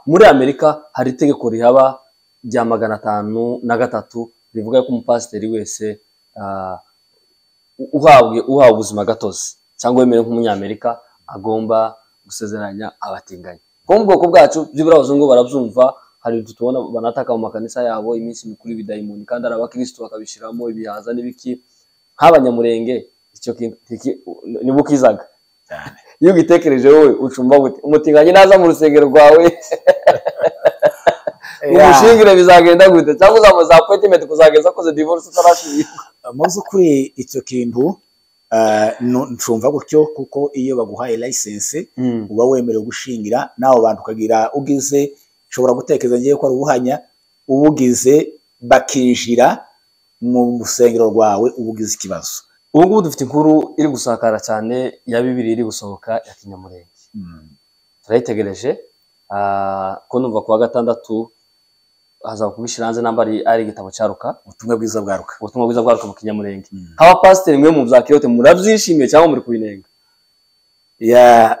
Muri Amerika hari itegeko rihaba rya magana atanu na gatatu rivuga ko umupasiteri wese uhawe ubuzimagatozi cyangwa wemerewe nk'umunyamerika agomba gusezeranya abatinganyi. Bo mu bwoko bwacu byibura abazungu barabyumva hari utu tubona banataka mu makanisa yabo iminsi mikuru y'ibidayimoni kandi hari abakirisitu bakabishyiramo ibihaza n'ibiki nk'abanyamurenge nibo ukizaga iyo ugitekereje wowe ucumba umutinganyi naza mu rusengero rwawe umushingire bizagenda gute cyangwa uzamuza apoyitimenti kuzageza akoze divorce utarashingirwa mu by'ukuri icyo kintu ncumva gutyo kuko iyo baguhaye layisense uba wemerewe gushingira nawe abantu ukagira ugize ushobora gutekereza ngewe ko ari ubuhanya ubugize bakinjira mu rusengero rwawe ubugize ikibazo ubu ngubu dufite inkuru iri gusakara cyane ya bibiri iri gusohoka ya kinyamurenge turayitegereje ko numva ku wa gatandatu haza kubishyira hanze namba ari igitabo cyaruka ubutumwa bwiza bwaruka ubutumwa bwiza bwaruka mu kinyamurenge nk'abapasiteri mwe mu bya kiyote murabyishimiye cyangwa muri kubinenga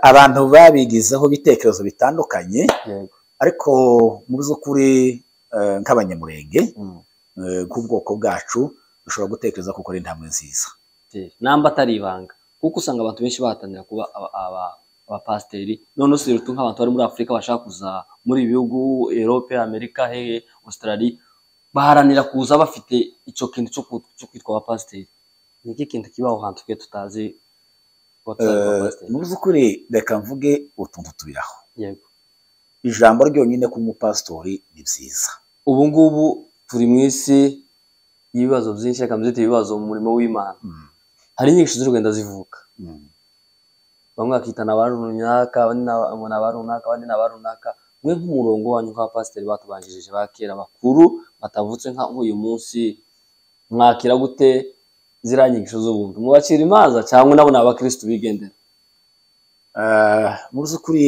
abantu babigizeho ibitekerezo bitandukanye ariko mu by'ukuri nk'abanyamurenge nk'ubwoko bwacu dushobora gutekereza kuko ari intambwe nziza namba atari ibanga kuko usanga abantu benshi bahatanira kuba abapasiteri noneho si rutu nk'abantu bari muri afurika bashaka kuza muri ibi bihugu erope amerika hehe Australia baharanira kuza bafite icyo kintu cyo kwitwa abapasiteri ni iki kintu kiba aho hantu twe tutazi mu by'ukuri reka mvuge utuntu tubiraho yego ijambo ryonyine ku mupasitori ni byiza ubu ngubu turi mu isi y'ibibazo byinshi reka mbyite ibibazo mu murimo w'imana hari inyigisho ziri kugenda zivuka bamwe bakitana aba runaka abandi ni aba runaka abandi ni aba runaka mwe nk'umurongo wanyu nk'abapasiteri batubanjirije ba kera bakuru batavutse nk'uyu munsi mwakira gute ziriya nyigisho z'ubuntu mubacira imanza cyangwa nabo ni abakirisitu bigendera mu by'ukuri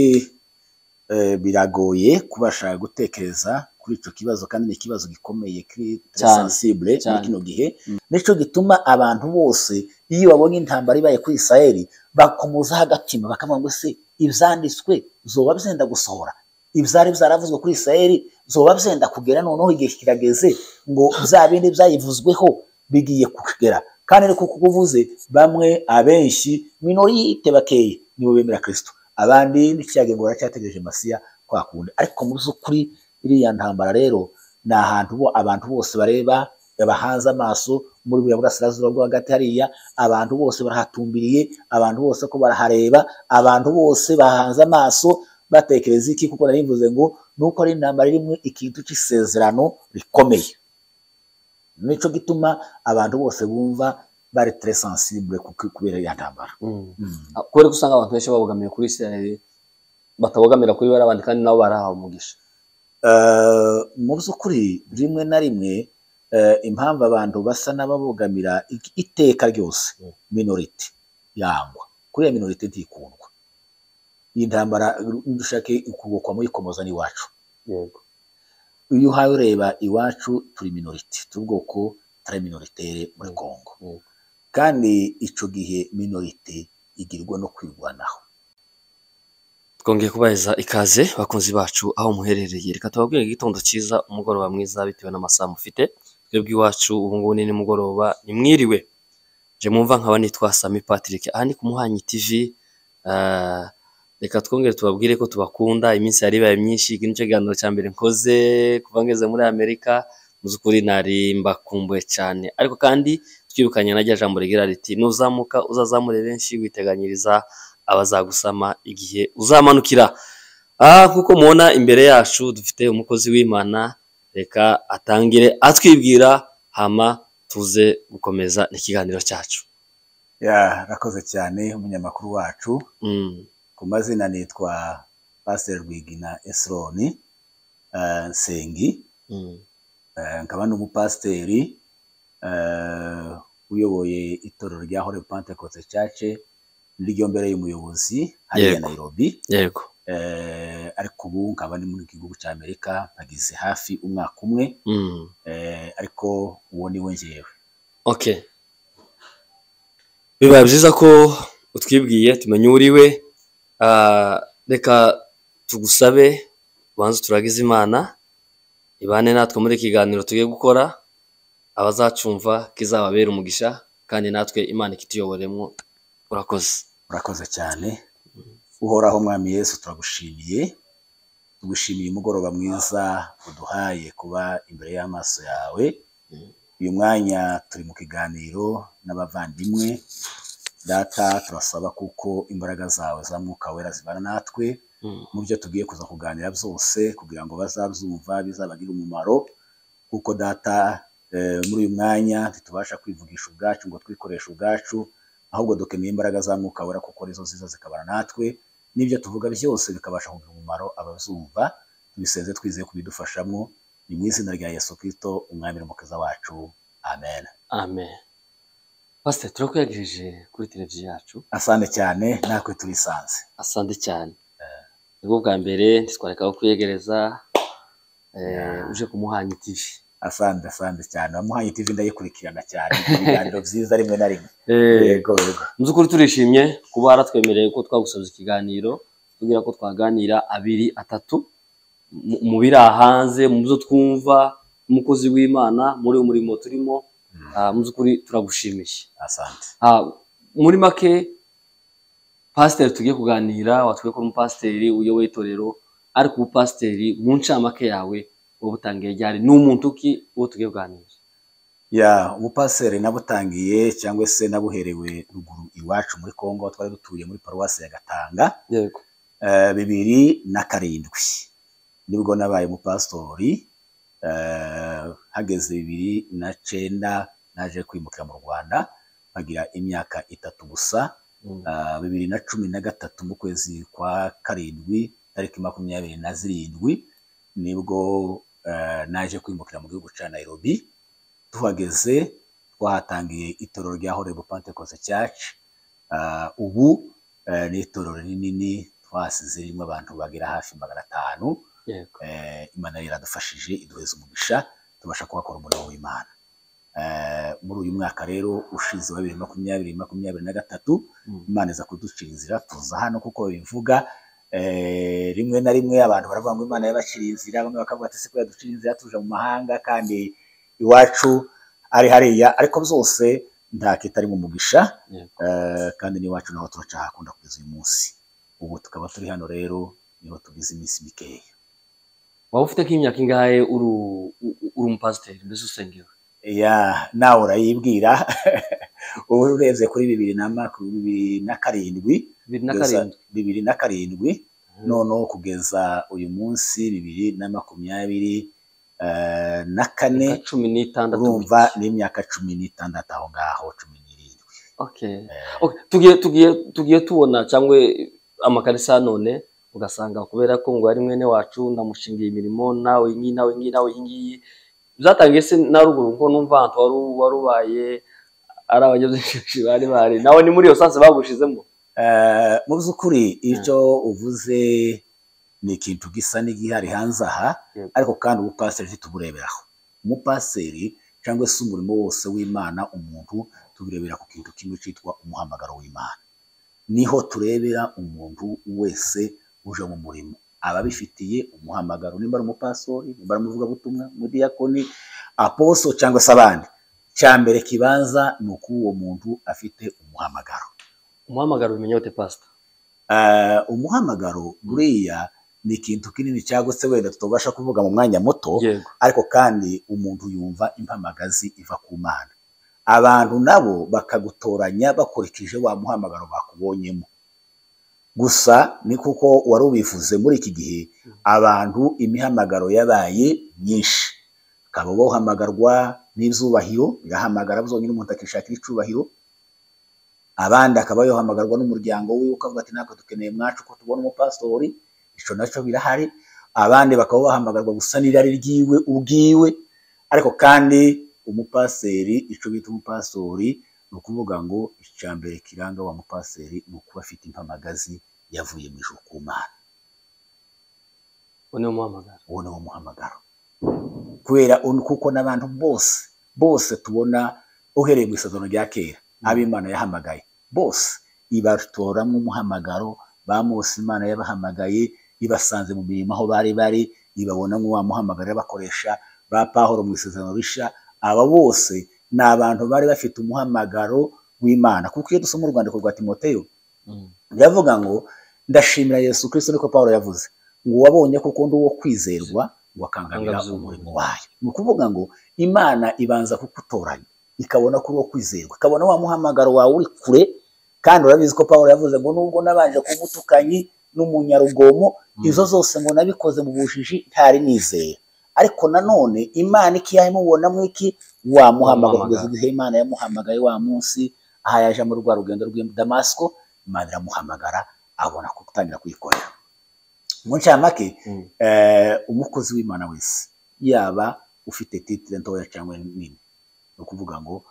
biragoye kubasha gutekereza kuri icyo kibazo kandi ni ikibazo gikomeye kiri sensibure muri kino gihe nicyo gituma abantu bose iyo babonye intambara ibaye kuri isiraheli bakomozaho agatima bakavuga ngo se ibyanditswe zoba byenda gusohora ibyari byaravuzwe kuri isiraheli zoba byenda kugera noneho igihe kirageze ngo bya bindi byayivuzweho bigiye kugera kandi ariko kuko uvuze bamwe abenshi minorite bakeye nibo bemera kirisito abandi n'ikiyaga ngo baracyategereje masiya kwakunda ariko mu by'ukuri iriya ntambara rero ni ahantu abantu bose bareba bahanze amaso muri buriya burasirazuba bwo hagati hariya abantu bose barahatumbiriye abantu bose ko barahareba abantu bose bahanze amaso batekereza iki kuko nari mvuze ngo nuko ari intambara rimwe ikintu cy'isezerano rikomeye nicyo gituma abantu bose bumva bari tere sansibure kubera iyo ntambara kubera ko usanga abantu benshi babogamiye kuri isiraheli batabogamira kuri bariya bandi kandi nabo barahawe umugisha mu by'ukuri rimwe na rimwe impamvu abantu basa n'ababogamira iteka ryose minorite yangwa kuriya minorite ntikundwa iyi ntambara dushake ukubokwa muyikomoza n'iwacu yego iyo uhaye ureba iwacu turi minorite tubwoko turi minoritere muri kongo kandi icyo gihe minorite igirwa no kwirwanaho twongeye kubaheza ikaze bakunzi bacu aho muherereye reka tubabwire igitondo cyiza umugoroba mwiza bitewe n'amasaha mufite twebwe iwacu ubu ngubu ni nimugoroba ni mwiriwe nje mwumva nkaba nitwa sami patrick aha ni ku muhanyi tv reka twongere tubabwire ko tubakunda iminsi yari ibaye myinshi iki nicyo kiganiro cya mbere nkoze kuva ngeze muri amerika mu by'ukuri nari mbakumbuye cyane ariko kandi twibukanye na rya jambo rigira riti nuzamuka uzazamure benshi witeganyiriza abazagusama igihe uzamanukira nk'uko mubona imbere yacu dufite umukozi w'imana reka atangire atwibwira hama tuze gukomeza ikiganiro cyacu rakoze cyane umunyamakuru wacu ku mazina nitwa pasiteri rwigina esironi nsengi nkaba n'umupasiteri uyoboye itorero rya hore pantekote cace ryo mbere y'umuyobozi hariya Nairobi yego ariko ubu nkaba ndi mu gihugu cya Amerika nagize hafi umwaka umwe ariko uwo ni we ngewe okay bibaye byiza ko utwibwiye tumenye uriwe reka tugusabe ubanze turagize imana ibane natwe muri ikiganiro tugiye gukora abazacumva kizababera umugisha kandi natwe imana ikituyoboremo urakoze urakoze cyane uhoraho mwami yesu turagushimiye tugushimiye umugoroba mwiza uduhaye kuba imbere y'amaso yawe uyu mwanya turi mu kiganiro n'abavandimwe data turasaba kuko imbaraga zawe za mwuka wera zibana natwe mu byo tugiye kuza kuganira byose kugira ngo bazabyumva bizabagire umumaro kuko data muri uyu mwanya ntitubasha kwivugisha ubwacu ngo twikoreshe ubwacu ahubwo dukeneye imbaraga za mwuka wera kuko arizo ziza zikabana natwe n'ibyo tuvuga byose bikabasha kugira umumaro abazumva tubisenze twizeye kubidufashamo ni mu izina rya yesu kirisito umwami n'umukiza wacu amen amen pasite turakuyagirije kuri televiziyo yacu asante cyane natwe turisanze asante cyane nibwo bwa mbere ntitwareka aho kwiyegereza uje ku muhanyi tivi asante asante cyane wamuhanyi tivi ndayikurikirana cyane ibiganiro byiza rimwe na rimwe yego yego mu by'ukuri turishimye kuba waratwemereye ko twagusoza ikiganiro tubwira ko twaganira abiri atatu mu biri hanze mu byo twumva umukozi w'imana muri uyu murimo turimo mu by'ukuri turagushimiye asante muri make pasiteri tugiye kuganira watwe ko umupasiteri uyoboye itorero ariko ubupasiteri mu ncamake yawe uba butangiye ryari ni umuntu ki uwo tugiye kuganira ya ubupasiteri nabutangiye cyangwa se nabuherewe ruguru iwacu muri kongo twari dutuye muri paruwasi ya gatanga bibiri na karindwi nibwo nabaye umupasitori hageze bibiri na cyenda naje kwimukira mu rwanda bagira imyaka itatu gusa bibiri na cumi na gatatu mu kwezi kwa karindwi tariki makumyabiri na zirindwi nibwo naje kwimukira mu gihugu cya Nairobi tuhageze twahatangiye itorero rya horebo pantekoze cyacu ubu ni itorero rinini twasize ririmo abantu bagera hafi magana atanu imana iradufashije iduheza umugisha tubasha kuhakora umurimo w'imana muri uyu mwaka rero ushize wa bibiri makumyabiri makumyabiri na gatatu imana iza kuducira inzira tuza hano kuko bivuga rimwe na rimwe abantu baravuga ngo imana yabaciriye inzira bamwe bakavuga ati siko yaducira inzira tuje mu mahanga kandi iwacu ari hariya ariko byose nta kitari mu mugisha kandi n'iwacu naho turaca hakunda kugeza uyu munsi ubu tukaba turi hano rero niho tugize iminsi mikeya waba ufite nk'imyaka ingahe uri umupasiteri mbese usengewe ya nawe urayibwira ubu urebye kuri bibiri na makumyabiri na karindwi bibiri na karindwi noneho kugeza uyu munsi bibiri na makumyabiri na kane cumi n'itandatu urumva n'imyaka cumi n'itandatu aho ngaho cumi n'irindwi tugiye tubona cyangwa amakarisa none ugasanga kubera ko ngo ari mwene wacu namushingiye imirimo nawe iyi nawe iyi nawe iyi ngiyi byatangiye se na ruguru kuko numva ahantu wari ubaye ari abanyagihugu bari bari nawe ni muri iyo sansi bagushizemo mu by'ukuri icyo uvuze ni ikintu gisa n'igihari hanze aha ariko kandi ubupasiteri ntitubureberaho umupasiteri cyangwa se umurimo wose w'imana umuntu tubirebera ku kintu kimwe cyitwa umuhamagaro w'imana niho turebera umuntu wese uje mu murimo ababifitiye umuhamagaro nimba ari umupasori nimba ari umuvugabutumwa umudiyakoni aposo cyangwa se abandi cya mbere kibanza ni uko uwo muntu afite umuhamagaro umuhamagaro bimenya gute pasita umuhamagaro buriya ni ikintu kinini cyagutse wenda tutabasha kuvuga mu mwanya muto ariko kandi umuntu yumva impamagazi iva ku mana abantu nabo bakagutoranya bakurikije wa muhamagaro bakubonyemo gusa ni kuko wari ubivuze muri iki gihe abantu imihamagaro yabaye myinshi ukaba bahamagarwa n'ibyubahiro birahamagara byonyine umuntu akishakira icyubahiro abandi akaba yohamagarwa n'umuryango we ukavuga ati natwe dukeneye mwacu ko tubona umupasitori icyo nacyo birahari abandi bakaba bahamagarwa gusa n'irari ryiwe ubwiwe ariko kandi umupaseri icyo bita umupasori ni ukuvuga ngo icya mbere kiranga wa mupaseri ni ukuba afite impamagazi yavuye mu ijuru ku mana uwo ni umuhamagaro uwo ni umuhamagaro kubera kuko n'abantu bose bose tubona uhereye mu isezerano rya kera ab'imana yahamagaye bose ibatoramo umuhamagaro ba Mose imana yabahamagaye ibasanze mu mirimo aho bari bari ibabona nk'uwa muhamagara bakoresha ba pahoro mu isezerano rishya aba bose ni abantu bari bafite umuhamagaro w'imana kuko iyo dusoma urwandiko rwa timoteyo biravuga ngo ndashimira yesu kirisito niko pahoro yavuze ngo wabonye ko ukunda uwo kwizerwa wakangamira umurimo wayo ni ukuvuga ngo imana ibanza kugutoranya ikabona kuri uwo kwizerwa ikabona wa muhamagaro wawe uri kure kandi urabizi ko paul yavuze ngo nubwo nabanje kuba umutukanyi n'umunyarugomo izo zose ngo nabikoze mu bujiji ntari nizeye ariko nanone imana ikiyaha imubona mu iki wamuhamagara kugeza igihe imana yamuhamagaye wa munsi aha yaje muri rwa rugendo rw'i damasiko imana iramuhamagara abona gutangira kuyikorera mu ncamake umukozi w'imana wese yaba ufite titire ntoya cyangwa nini ni ukuvuga ngo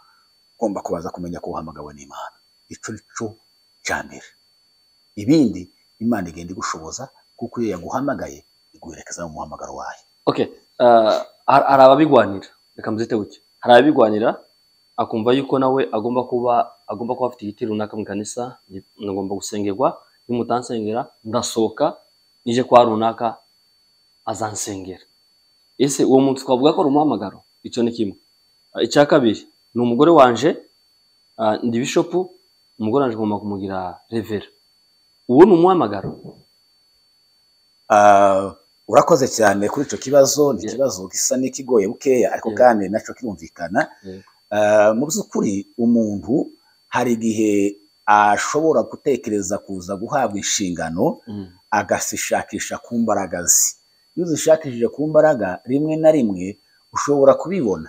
ugomba kubaza kumenya ko uhamagawe n'imana icyo ni cyo cya mbere ibindi imana igenda igushoboza kuko iyo yaguhamagaye iguherekeza mu muhamagaro wayo hari ababigwanira reka muzite buke hari ababigwanira akumva yuko nawe agomba kuba agomba kuba afite igiti runaka mu kanisa ngomba gusengerwa nimutansengera ndasohoka nije kwa runaka azansengera ese uwo muntu twavuga ko ari umuhamagaro icyo ni kimwe icya kabiri ni umugore wanje ndi bishopu umugore wanje ngomba kumugira revera uwo ni umuhamagaro urakoze cyane kuri icyo kibazo ni ikibazo gisa n'ikigoye bukeya ariko kandi nacyo kirumvikana mu by'ukuri umuntu hari igihe ashobora gutekereza kuza guhabwa inshingano agasishakisha ku mbaraga ze iyo uzishakishije ku mbaraga rimwe na rimwe ushobora kubibona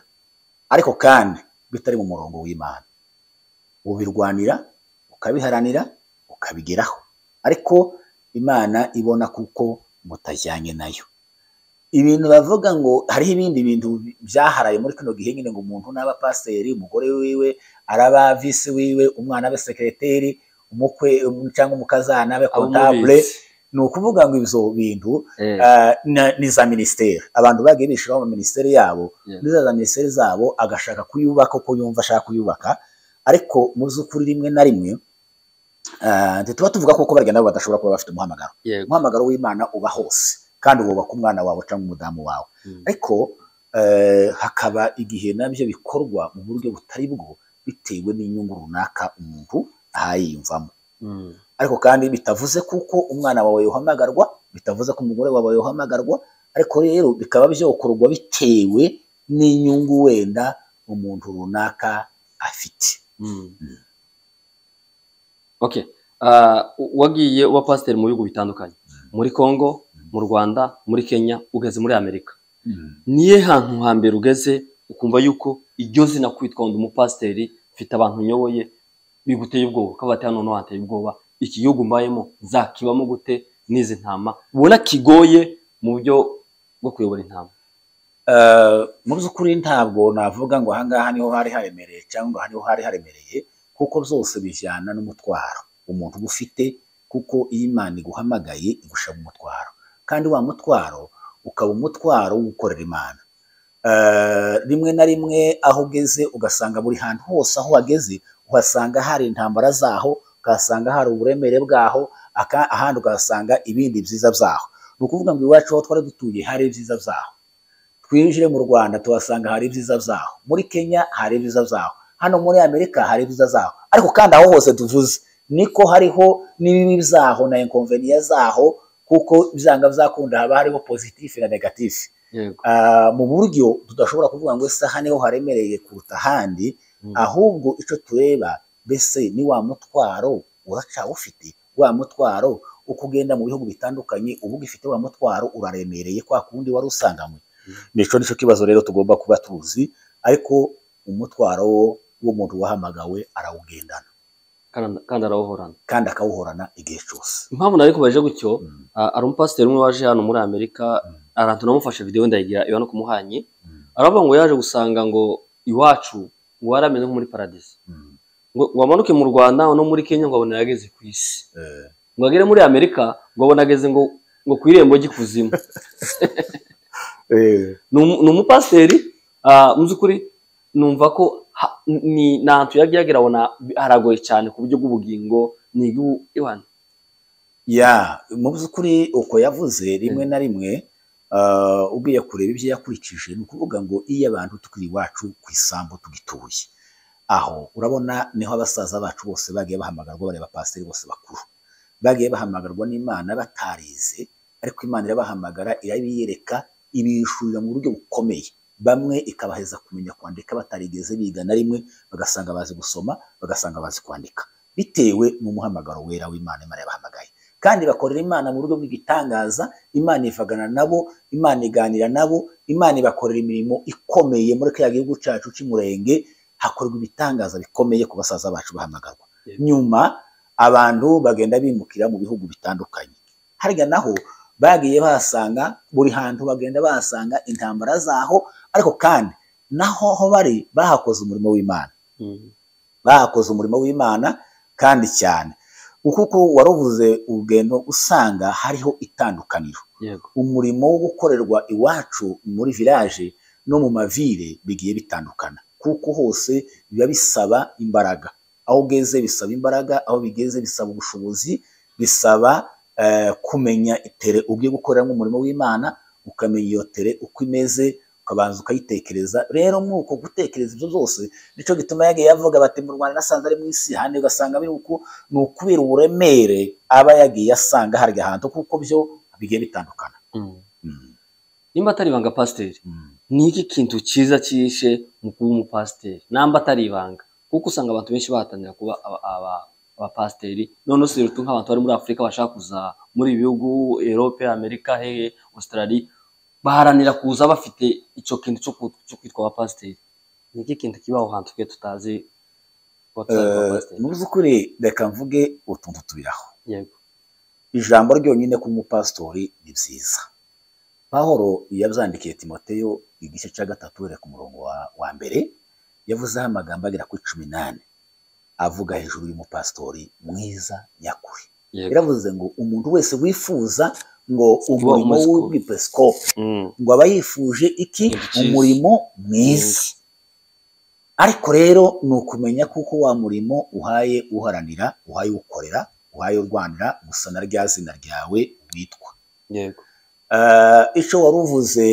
ariko kandi bitari mu murongo w'imana ubirwanira ukabiharanira ukabigeraho ariko imana ibona kuko mutajyanye nayo ibintu bavuga ngo hariho ibindi bintu byaharaye muri kino gihe nyine ngo umuntu n'aba pasiteri umugore wiwe araba visi wiwe umwana abe sekereteri umukwe cyangwa umukazana abe kontabure ni ukuvuga ngo ibyo bintu ni za minisiteri abantu bagiye bishyiraho mu minisiteri yabo ni za minisiteri zabo agashaka kuyubaka uko yumva ashaka kuyubaka ariko mu by'ukuri rimwe na rimwe ntituba tuvuga ko barya nabo badashobora kuba bafite umuhamagaro umuhamagaro w'imana uba hose kandi wubaka umwana wawe cyangwa umudamu wawe ariko hakaba igihe nabyo bikorwa mu buryo butari bwo bitewe n'inyungu runaka umuntu ahayiyumvamo ariko kandi bitavuze kuko umwana wawe yohamagarwa bitavuze ko umugore wawe yohamagarwa ariko rero bikaba byokorwa bitewe n'inyungu wenda umuntu runaka afite wagiye uba pasiteri mu bihugu bitandukanye muri congo mu rwanda muri kenya ugeze muri amerika niyo hantu hambere ugeze ukumva yuko iryo zina kwitwa undi umupasiteri mfite abantu nyoboye biguteye ubwoba ukaba bati hano hateye ubwoba iki gihugu mbayemo zakibamo gute n'izi ntama ubona kigoye mu buryo bwo kuyobora intama mu by'ukuri ntabwo navuga ngo ahangaha niho hari haremereye cyangwa hariho hari haremereye kuko byose bijyana n'umutwaro umuntu uba ufite kuko iyo imana iguhamagaye igushaka umutwaro kandi wa mutwaro ukaba umutwaro wo gukorera imana rimwe na rimwe aho ugeze ugasanga buri hantu hose aho wageze uhasanga hari intambara zaho ukahasanga hari uburemere bwaho ahandi ukahasanga ibindi byiza byaho ni ukuvuga ngo iwacu aho twari dutuye hari ibyiza byaho twinjire mu rwanda tuhasanga hari ibyiza byaho muri kenya hari ibyiza byaho hano muri amerika hari ibyiza zaho ariko kandi aho hose tuvuze niko hariho n'ibibi zaho na inkonveniya zaho kuko byanga byakunda haba hariho pozitifu na negatifu mu buryo tudashobora kuvuga ngo ese aha niho haremereye kuruta ahandi ahubwo icyo tureba mbese ni wa mutwaro ufite wa mutwaro uko ugenda mu bihugu bitandukanye uba ugifite wa mutwaro uraremereye kwa kundi wari usanganywe nicyo nicyo kibazo rero tugomba kuba tuzi ariko umutwaro wo w'umuntu wahamagawe arawugendana kandi arawuhorana kandi akawuhorana igihe cyose impamvu nari kubaje gutyo ari umupasiteri umwe waje hano muri amerika ahantu namufashe videwo ndayigira iba no kumuhanye aravuga ngo yaje gusanga ngo iwacu ngo ameze nko muri paradisi ngo amanuke mu rwanda no muri kenya ngo abone ageze ku isi ngo agere muri amerika ngo abone ageze ngo ngo ku irembo ry'ikuzimu ni umupasiteri mu by'ukuri numva ko ni ahantu yagiye agera abona haragoye cyane ku buryo bw'ubugingo ni igihugu ya mu by'ukuri uko yavuze rimwe na rimwe ugiye kureba ibyo yakurikije ni ukuvuga ngo iyo abantu tukiri iwacu ku isambu tugituye aho urabona niho abasaza bacu bose bagiye bahamagarwa bareba pasiteri bose bakuru bagiye bahamagarwa n'imana batarize ariko imana irabahamagara irabiyereka ibishurira mu buryo bukomeye bamwe ikabaheza kumenya kwandika batarigeze biga na rimwe bagasanga bazi gusoma bagasanga bazi kwandika bitewe n'umuhamagaro wera w'imana imana yabahamagaye kandi bakorera imana mu buryo bw'igitangaza imana ivagana nabo imana iganira nabo imana ibakorera imirimo ikomeye muri kiriya gihugu cyacu cy'umurenge hakorwa ibitangaza bikomeye ku basaza bacu bahamagarwa nyuma abantu bagenda bimukira mu bihugu bitandukanye harya naho bagiye bahasanga buri hantu bagenda bahasanga intambara zaho ariko kandi naho aho bari bahakoze umurimo w'imana bahakoze umurimo w'imana kandi cyane kuko waruvuze urugendo usanga hariho itandukaniro umurimo wo gukorerwa iwacu muri village no mu mavire bigiye bitandukana kuko hose biba bisaba imbaraga aho ugeze bisaba imbaraga aho bigeze bisaba ubushobozi bisaba kumenya itere ubwo gukoreramo umurimo w'imana ukamenya iyo tere uko imeze ukabanza ukayitekereza rero muri uko gutekereza ibyo byose nicyo gituma yagiye yavuga bati mu rwanda asanze ari mu isi handi ugasanga biri uko ni ukubera uburemere aba yagiye asanga harya ahantu kuko byo bigiye bitandukana nimba atari ibanga pasiteri ni iki kintu cyiza cyishe mu kuba umupasiteri namba atari ibanga kuko usanga abantu benshi bahatanira kuba abapasiteri none usirutu nk'abantu bari muri afurika bashaka kuza muri ibi bihugu erope amerika hehe australia baharanira kuza bafite icyo kintu cyo kwitwa abapasiteri ni iki kintu kiba aho hantu twe tutazi mu by'ukuri reka mvuge utuntu tubiraho ijambo ryonyine ku mupasitori ni byiza pahoro yabyandikiye timoteyo igice cya gatatu reka umurongo wa mbere yavuzeho amagambo agera kuri cumi n'ane avuga hejuru y'umupasitori mwiza nyakuri yaravuze ngo umuntu wese wifuza ngo umurimo w'ubwipeskope ngo aba yifuje iki umurimo mwiza ariko rero ni ukumenya kuko wa murimo uhaye uharanira uhaye ukorera uhaye urwanira gusa na rya zina ryawe witwa icyo wari uvuze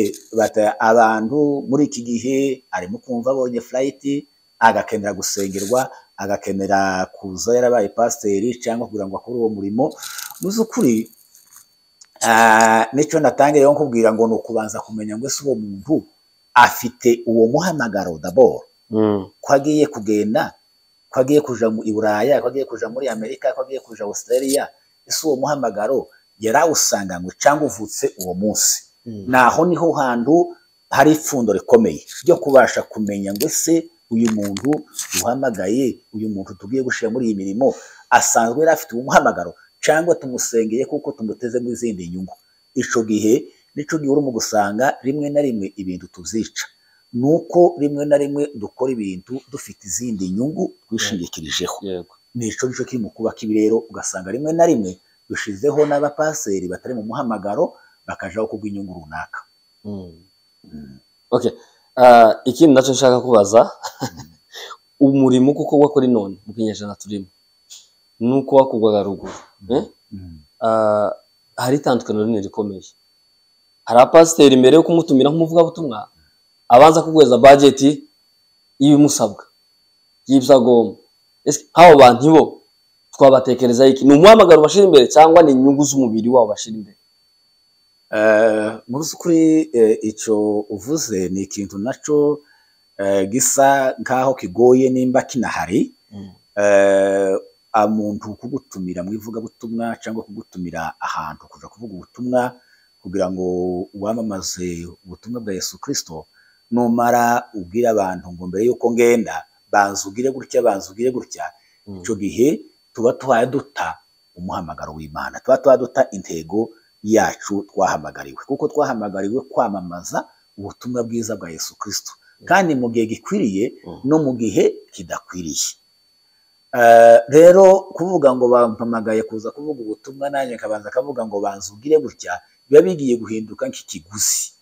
abantu muri iki gihe arimo kumva abonye furayiti agakenera gusengerwa agakenera kuza yarabaye pasiteri cyangwa kugira ngo akore uwo murimo mu by'ukuri nicyo natangiye nkubwira ngo ni ukubanza kumenya ngo ese uwo muntu afite uwo muhamagaro daboro ko agiye kugenda ko agiye kuja i buraya ko agiye kuja muri amerika ko agiye kuja australia ese uwo muhamagaro yarawusanganywe cyangwa uvutse uwo munsi naho niho hantu hari ipfundo rikomeye ryo kubasha kumenya ngo ese uyu muntu uhamagaye uyu muntu tugiye gushyira muri iyi mirimo asanzwe yari afite umuhamagaro cyangwa tumusengeye kuko tumuteze mu izindi nyungu icyo gihe nicyo gihe urimo gusanga rimwe na rimwe ibintu tubyica ni uko rimwe na rimwe dukora ibintu dufite izindi nyungu twishingikirijeho nicyo nicyo kiri mu kubaka ibi rero ugasanga rimwe na rimwe dushyizeho n'abapaseri batari mu muhamagaro bakajaho kubw'inyungu runaka ikindi nacyo nshaka kubaza umurimo kuko wakora none mu kinyejana turimo nuko wakorwaga ruguru hari itandukaniro rinini rikomeye hari apasiteri mbere yo kumutumira nk'umuvugabutumwa abanza kuguhereza bajeti y'ibimusabwa y'ibisagomba nk'abo bantu bo twabatekerezaho iki ni umuhamagaro bashyira imbere cyangwa ni inyungu z'umubiri wabo bashyira imbere mu by'ukuri icyo uvuze ni ikintu nacyo gisa nk'aho kigoye nimba kinahari umuntu kugutumira mu ivugabutumwa cyangwa kugutumira ahantu kuja kuvuga ubutumwa kugira ngo wamamaze ubutumwa bwa Yesu Kristo numara ubwira abantu ngo mbere yuko ngenda banza ugire gutya banza ugire gutya icyo gihe tuba duta umuhamagaro w'Imana tuba duta intego yacu twahamagariwe kuko twahamagariwe kwamamaza ubutumwa bwiza bwa Yesu Kristo kandi mu gihe gikwiriye no mu gihe kidakwiriye rero kuvuga ngo bampamagaye kuza kuvuga ubutumwa nanjye akabanza akavuga ngo banza ubwire gutya biba bigiye guhinduka nk'ikiguzi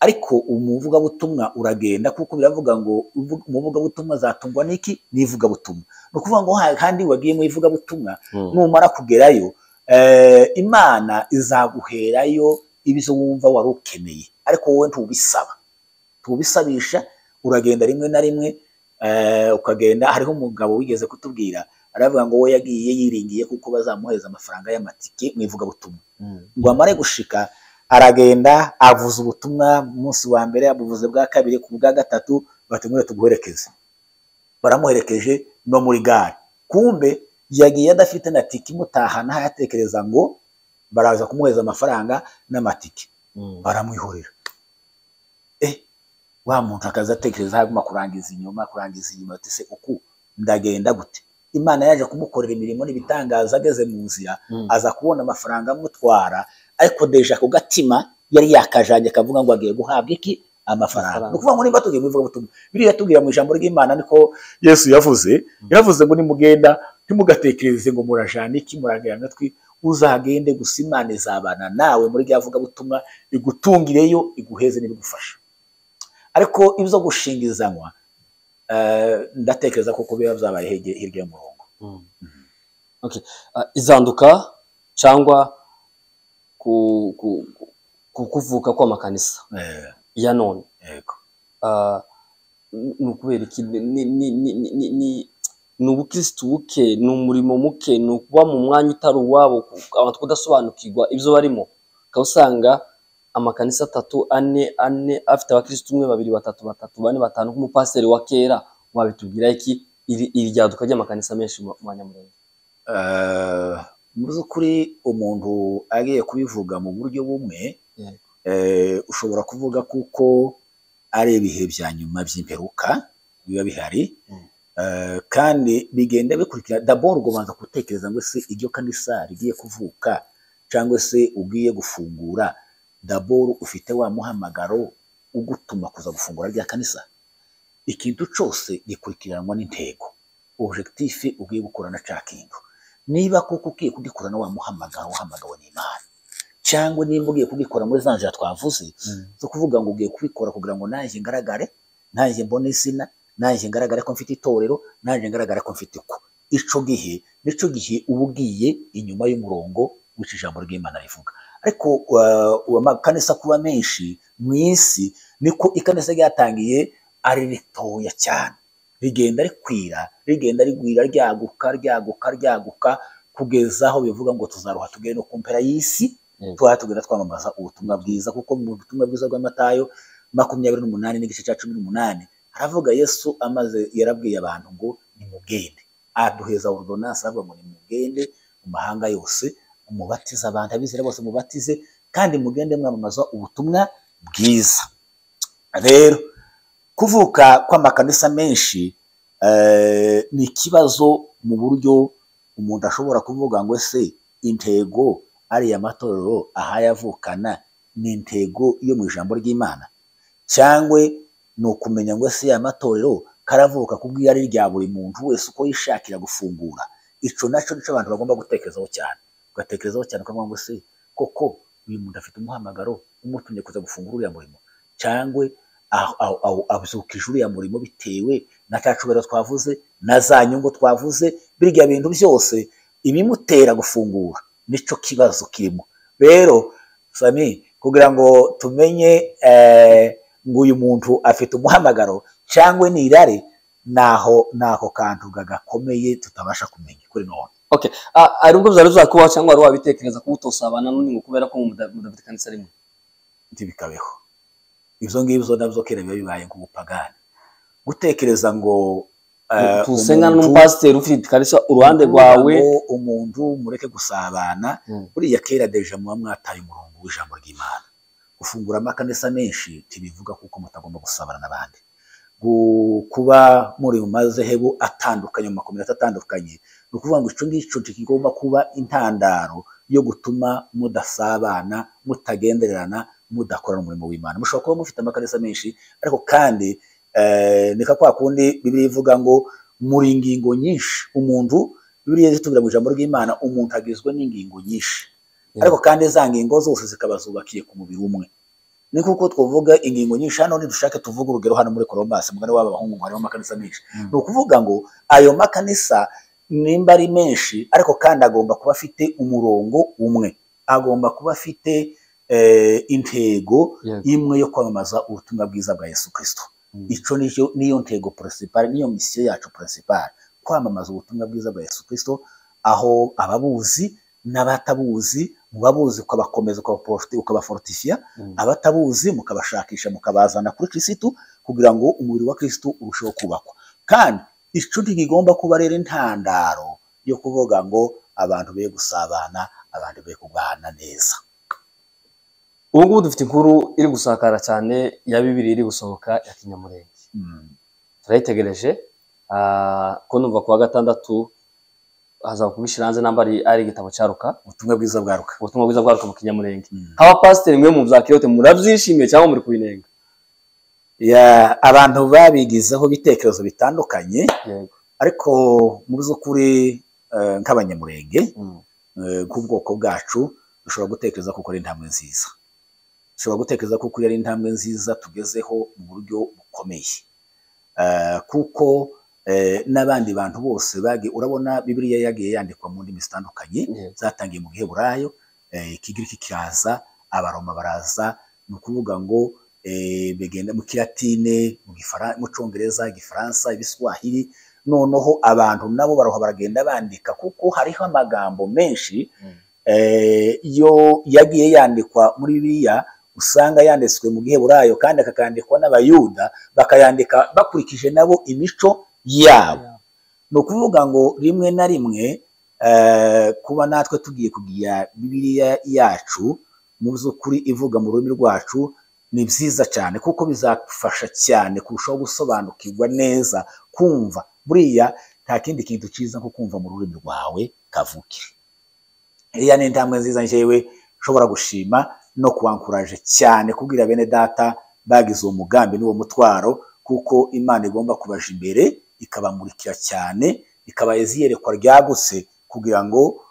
ariko umuvugabutumwa uragenda kuko biravuga ngo umuvugabutumwa zatungwa n'iki n'ivugabutumwa ni ukuvuga ngo kandi wagiye mu ivugabutumwa numara kugerayo imana izaguherayo ibizo wumva wari ukeneye ariko wowe ntubisaba ntubisabisha uragenda rimwe na rimwe ukagenda hariho umugabo wigeze kutubwira aravuga ngo we yagiye yiringiye kuko bazamuhereza amafaranga y'amatike mu ivugabutumwa ngo amare gushika aragenda avuza ubutumwa umunsi wa mbere abuvuze bwa kabiri ku bwa gatatu batumwire tuguherekeze baramuherekeje no muri gare kumbe yagiye adafite na tike imutahana hayatekereza ngo baraza kumuhereza amafaranga n'amatike baramwihorera wa muntu akaza atekereza haguma kurangiza inyuma kurangiza inyuma ati se uku ndagenda gute imana yaje kumukorera imirimo n'ibitangaza ageze mu nzira aza kubona amafaranga amutwara ariko deja ku gatima yari yakajanye akavuga ngo agiye guhabwa iki amafaranga ni ukuvuga ngo nimba tugiye mu ivugabutumwa biriya tubwira mu ijambo ry'imana niko yesu yavuze yavuze ngo nimugenda ntimugatekereze ngo murajana iki muragera amatwi uzagende gusa imana izabana nawe muri rya vugabutumwa igutungireyo iguheze n'ibigufasha ariko ibyo gushingizanywa ndatekereza ko biba byabaye hirya y'umurongo izanduka cyangwa kuvuka kw'amakanisa ya none ni ukubera iki ni ubukirisitu buke ni umurimo muke ni ukuba mu mwanya utari uwabo abantu kudasobanukirwa ibyo barimo ukaba usanga amakanisa atatu ane ane afite abakirisitu umwe babiri batatu batatu bane batanu nk'umupasiteri wa kera wabitubwira iki iri ryaduka ry'amakanisa menshi mu banyamurenge mu by'ukuri umuntu agiye kubivuga mu buryo bumwe ushobora kuvuga kuko ari ibihe bya nyuma by'imperuka biba bihari kandi bigenda bikurikira daboro ubanza gutekereza ngo se iryo kanisa rigiye kuvuka cyangwa se ugiye gufungura daboro ufite wa muhamagaro ugutuma kuza gufungura rya kanisa ikintu cyose gikurikiranwa n'intego objekitife ugiye gukora na cya kintu niba kuko ugiye kugikora na wa muhamagaro uhamagawe n'imana cyangwa niba ugiye kugikora muri za nzira twavuze zo kuvuga ngo ugiye kubikora kugira ngo nanjye ngaragare nanjye mbone izina nanjye ngaragare ko mfite itorero nanjye ngaragare ko mfite uko icyo gihe nicyo gihe uba ugiye inyuma y'umurongo w'icyo ijambo ry'imana rivuga ariko amakanisa kuba menshi mu isi niko ikanisa ryatangiye ari ritoya cyane rigenda rikwira rigenda rigwira ryaguka ryaguka ryaguka kugeza aho bivuga ngo tuzaruha tugere no ku mpera y'isi tuba tugenda twamamaza ubutumwa bwiza kuko mu butumwa bwiza bw'amatayo makumyabiri n'umunani n'igice cya cumi n'umunani haravuga yesu amaze yarabwiye abantu ngo nimugende aduheza ordonansi aravuga ngo nimugende mu mahanga yose mubatize abantu abizera bose mubatize kandi mugende mwamamaza ubutumwa bwiza rero kuvuka kw'amakanisa menshi ni ikibazo mu buryo umuntu ashobora kuvuga ngo ese intego ariya matorero ahayavukana ni intego yo mu ijambo ry'imana cyangwa ni ukumenya ngo ese ya matorero karavuka kubwira ari rya buri muntu wese uko yishakira gufungura icyo nacyo nicyo abantu bagomba gutekerezaho cyane ugatekerezaho cyane ukavuga ngo se koko uyu muntu afite umuhamagaro umutumye kuza gufungura uriya murimo cyangwe abyukije uriya murimo bitewe na cya cubero twavuze na za nyungu twavuze birya bintu byose ibimutera gufungura nicyo kibazo kirimo rero sami kugira ngo tumenye ngo uyu muntu afite umuhamagaro cyangwa ni irari naho nako kantu gakomeye tutabasha kumenya kuri none okay ari ubwo byari bizakubaho cyangwa wari wabitekereza kuba utosabana n'undi ngo kubera ko mudafite kanisa rimwe ntibikabeho ibyo ngibyo nabyo kera biba bibaye nk'ubupagani gutekereza ngo tusenga n'umupasiteri ufite kanisa uruhande rwawe umuntu mureke gusabana buriya kera deja muba mwataye umurongo w'ijambo ry'imana gufungura amakanisa menshi ntibivuga kuko mutagomba gusabana n'abandi kuba muri mu mazehebu atandukanye mu makominota atandukanye ni ukuvuga ngo icyo ngicyo kigomba kuba intandaro yo gutuma mudasabana mutagendererana mudakorana umurimo w'imana mushobora kuba mufite amakanisa menshi ariko kandi nika kwa kundi bibiri ivuga ngo muri ingingo nyinshi umuntu bibiri zitubwira mu ijambo ry'imana umuntu agizwe n'ingingo nyinshi ariko kandi za ngingo zose zikaba zubakiye ku mubiri umwe ni kuko twavuga ingingo nyinshi hano nidushake tuvuge urugero hano muri koromasi mugani w'abahungu harimo amakanisa menshi ni ukuvuga ngo ayo makanisa nimba ari menshi ariko kandi agomba kuba afite umurongo umwe agomba kuba afite intego imwe yo kwamamaza ubutumwa bwiza bwa yesu kirisito icyo niyo ntego porosipari niyo misiyo yacu porosipari kwamamaza ubutumwa bwiza bwa yesu kirisito aho ababuzi n'abatabuzi mubabuzi ukabakomeza ukabaforotifiya abatabuzi mukabashakisha mukabazana kuri kirisitu kugira ngo umubiri wa kirisitu urusheho kubakwa kandi icyo ntigigomba kuba rero intandaro yo kuvuga ngo abantu be gusabana abantu be kubahana neza ubu ngubu dufite inkuru iri gusakara cyane ya bibiri iri gusohoka ya kinyamurenge turayitegereje ko numva ku wa gatandatu haza kubishyira hanze namba ari igitabo cyaruka ubutumwa bwiza bwaruka ubutumwa bwiza bwaruka mu kinyamurenge nk'abapasiteri mwe mu bya kiyote murabyishimiye cyangwa muri kubinenga abantu babigizeho ibitekerezo bitandukanye ariko mu by'ukuri nk'abanyamurenge nk'ubwoko bwacu dushobora gutekereza kuko ari intambwe nziza dushobora gutekereza kuko ari intambwe nziza tugezeho mu buryo bukomeye kuko n'abandi bantu bose urabona bibiriya yagiye yandikwa mu ndimi zitandukanye zatangiye mu bihe burayo ikigiriki kiraza abaroma baraza ni ukuvuga ngo begenda mu kiratine mu cyongereza igifaransa ibiswahili noneho abantu nabo baroha baragenda bandika kuko hariho amagambo menshi yo yagiye yandikwa muri biriya usanga yanditswe mu gihe burayo kandi akakandikwa n'abayuda bakayandika bakurikije nabo imico yabo ni ukuvuga ngo rimwe na rimwe kuba natwe tugiye kugira bibiriya yacu mu by'ukuri ivuga mu rurimi rwacu ni byiza cyane kuko bizadufasha cyane kurushaho gusobanukirwa neza kumva buriya nta kindi kintu cyiza nko kumva mu rurimi rwawe kavukire iriya ni intambwe nziza ngewe nshobora gushima no kubankuraje cyane kubwira bene data bagize uwo mugambi n'uwo mutwaro kuko imana igomba kubaja imbere ikabamurikira cyane ikaba iyerekwa ryagutse kugira ngo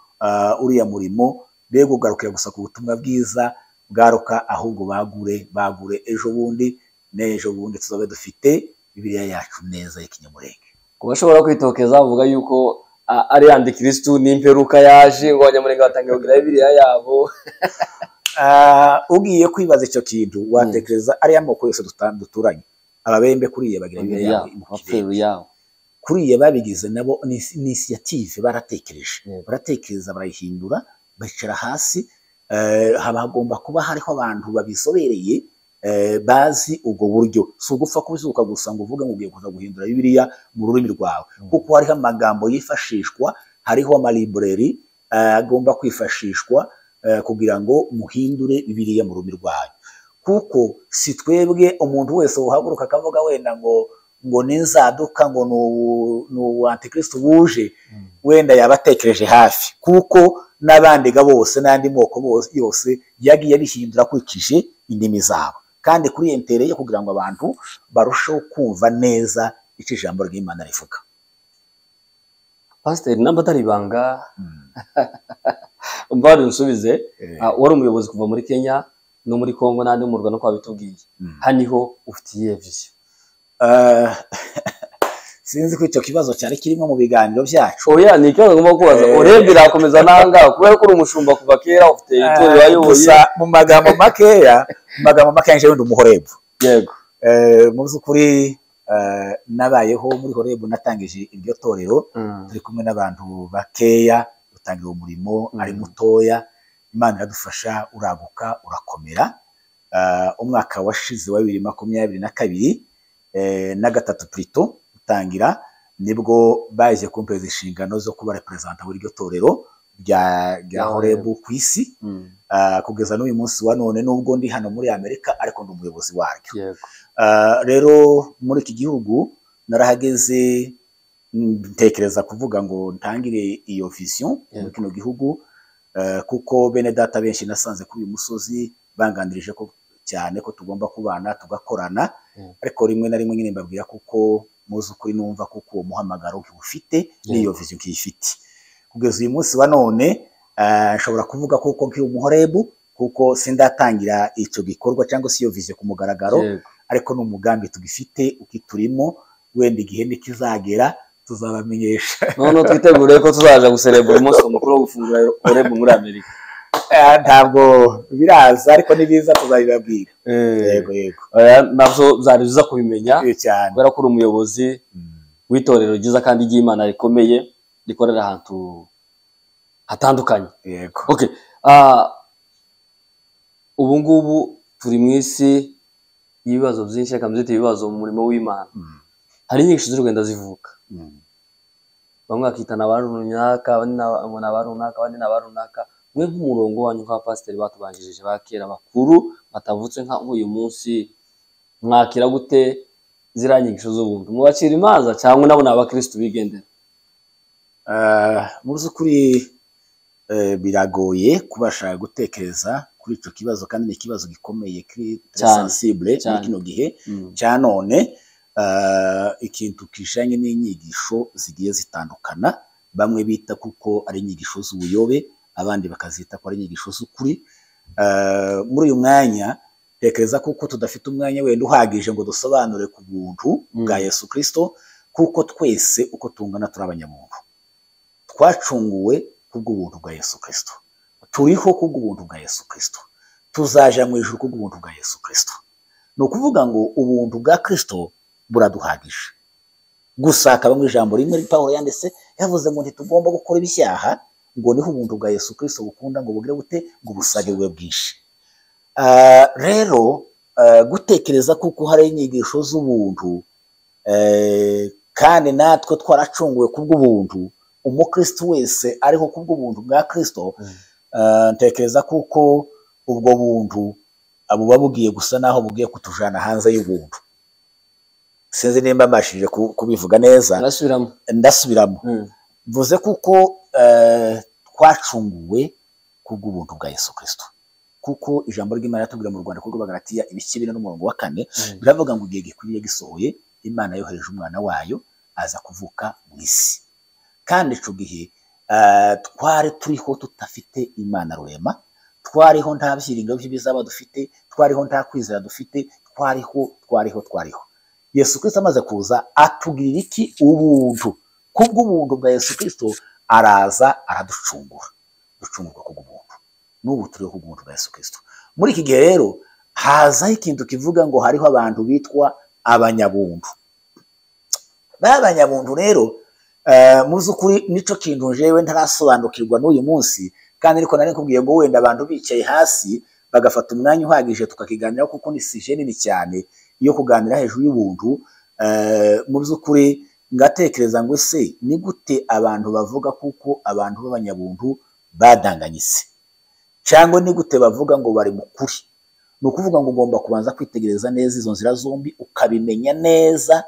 uriya murimo be ugarukira gusa ku butumwa bwiza bwaruka ahubwo bagure bagure ejo bundi n'ejo bundi tuzabe dufite bibiriya yacu neza y'ikinyamurenge ku bashobora kwitokeza bavuga yuko ari yandi kirisitu n'imperuka yaje ngo abanyamurenge batangiye kugira bibiriya yabo ugiye kwibaza icyo kintu watekereza ariya moko yose duturanye ababembe kuriya bagira bibiriya yabo kuriya babigize nabo ni inisiyative baratekereje baratekereza barayihindura bicara hasi haba hagomba kuba hariho abantu babizobereye bazi ubwo buryo si ugupfa kubizuka gusa ngo uvuge ngo ugiye kuza guhindura bibiriya mu rurimi rwawe kuko hariho amagambo yifashishwa hariho amalibreri agomba kwifashishwa kugira ngo muhindure bibiriya mu rurimi rwayo kuko si twebwe umuntu wese uhaguruka akavuga wenda ngo ngo n'inzaduka ngo ni ubu antikirisitu wuje wenda yaba atekereje hafi kuko n'abandiga bose n'andi moko yose yagiye abihindura akurikije indimi zabo kandi kuri entereye kugira ngo abantu barusheho kumva neza icyo ijambo ry'imana rivuga pasiteri namba atari ibanga mbari nsubize wari umuyobozi kuva muri kenya no muri congo n'andi murwa no kwa bitubwiye haniho ufite iyihe viziyo sinzi ko icyo kibazo cyari kirimo mu biganiro byacu oya ni ikibazo agomba kubaza urebye irakomeza n'ahangaha kubera ko uri umushumba kuva kera ufite itorero wayoboye gusa mu magambo makeya mu magambo makeya nje wenda umuhorebu yego mu by'ukuri nabayeho muri horebu natangije iryo torero turi kumwe n'abantu bakeya dutangira umurimo ari mutoya imana iradufasha uraguka urakomera umwaka washize wa bibiri makumyabiri na kabiri na gatatu purito gutangira nibwo baje kumpereza inshingano zo kuba reperezanta w'iryo torero rya horebu ku isi kugeza n'uyu munsi wa none nubwo ndi hano muri amerika ariko ndi umuyobozi waryo rero muri iki gihugu narahageze ntekereza kuvuga ngo ntangire iyo visiyo muri kino gihugu kuko bene data benshi nasanze kuri uyu musozi banganirije ko cyane ko tugomba kubana tugakorana ariko rimwe na rimwe nyine mbabwira kuko muzi ukuri numva kuko uwo muhamagaro ntiwufite n'iyo viziyo ntiyifite kugeza uyu munsi wa none nshobora kuvuga kuko nk'iyo muhorebu kuko sindatangira icyo gikorwa cyangwa se iyo viziyo ku mugaragaro ariko ni umugambi tugifite ukiturimo wenda igihe ntikizagera tuzabamenyesha noneho twitegure ko tuzaja guserebura umunsi mukuru wo gufungura orebu muri amerika Eh, ntabwo biraza ariko nibiza tuzabibabwira yego yego Oya, navyo byari byiza kubimenya Eh, cyane kubera ko uri umuyobozi w'itorero ryiza kandi ry'imana rikomeye rikorera ahantu hatandukanye yego okay ah, ubu ngubu turi mu isi y'ibibazo byinshi reka mbyite ibibazo mu murimo w'imana Mm, hari inyigisho z'urugendo zivuka mm. bamwe bakitana ba runaka abandi na- ngo ni aba runaka abandi ni aba runaka mwe nk'umurongo wanyu nk'abapasiteri batubanjirije ba kera bakuru batavutse nka nk'uyu munsi mwakira gute ziriya nyigisho z'ubuntu mubacira imanza cyangwa nabo ni abakirisitu bigendera Ah, mu by'ukuri eh, biragoye kubasha gutekereza kuri icyo kibazo kandi ni ikibazo gikomeye kiri- Cyane, sensible muri cyane. kino gihe cya none ah, ikintu kijanye n'inyigisho zigiye zitandukana bamwe bita kuko ari inyigisho z'ubuyobe abandi bakazita ko ari inyigisho z'ukuri Ah, muri uyu mwanya tekereza kuko tudafite umwanya wenda uhagije ngo dusobanure ku buntu Mm. bwa yesu kirisito kuko twese uko tungana turi abanyamuntu twacunguwe kubw'ubuntu bwa yesu kirisito turiho kubw'ubuntu bwa yesu kirisito tuzaja mu ijuru kubw'ubuntu bwa yesu kirisito ni ukuvuga ngo ubuntu bwa kirisito buraduhagije gusa akaba mu ijambo rimwe pawulo yanditse yavuze ngo ntitugomba gukora ibishaha ngo niho ubuntu bwa yesu kirisito bukunda ngo bugire bute ngo ubusage bube bwinshi Ah, rero ah, gutekereza kuko hari inyigisho z'ubuntu eh, kandi natwe twaracunguwe kubw'ubuntu umukristo wese ariho kubw'ubuntu bwa kirisito Mm. ah, ntekereza kuko ubwo buntu ah, buba bugiye gusa naho bugiye kutujana hanze y'ubuntu sinzi nimba mbashije ku- kubivuga neza barasubiramo ndasubiramo Mm. mvuze kuko eh, twacunguwe kubw'ubuntu bwa Yesu Kristo kuko ijambo ry'Imana yatubwira mu Rwanda kuko bagaratiya ibice bine n'umurongo wa kane Mm. biravuga ngo igihe gikwiriye gisohoye Imana yohereje umwana wayo aza kuvuka mu isi kandi ico gihe eh, twari turiho tudafite Imana rurema twariho nta byiringiro by'ibizaba dufite twariho nta kwizera dufite twariho twariho twariho Yesu Kristo amaze kuza atugirira iki ubuntu kubw'ubuntu bwa Yesu Kristo araza araducungura ducungurwa kubw'ubuntu n'ubu turiho kubw'ubuntu bwa Yesu Kristo muri iki gihe rero hazaho ikintu kivuga ngo hariho abantu bitwa abanyabuntu b'abanyabuntu rero eh, mu by'ukuri nico kintu jewe ntarasobanukirwa n'uyu munsi kandi ariko nari nkubwiye ngo wenda abantu bicaye hasi bagafata umwanya uhagije tukakiganiraho kuko ni sije nini cyane yo kuganira hejuru y'ubuntu eh, mu by'ukuri ngatekereza ngo se ni gute abantu bavuga kuko abantu b'abanyabuntu badanganyise cyangwa ni gute bavuga ngo bari mu kuri ni ukuvuga ngo ugomba kubanza kwitegereza neza izo nzira zombi ukabimenya neza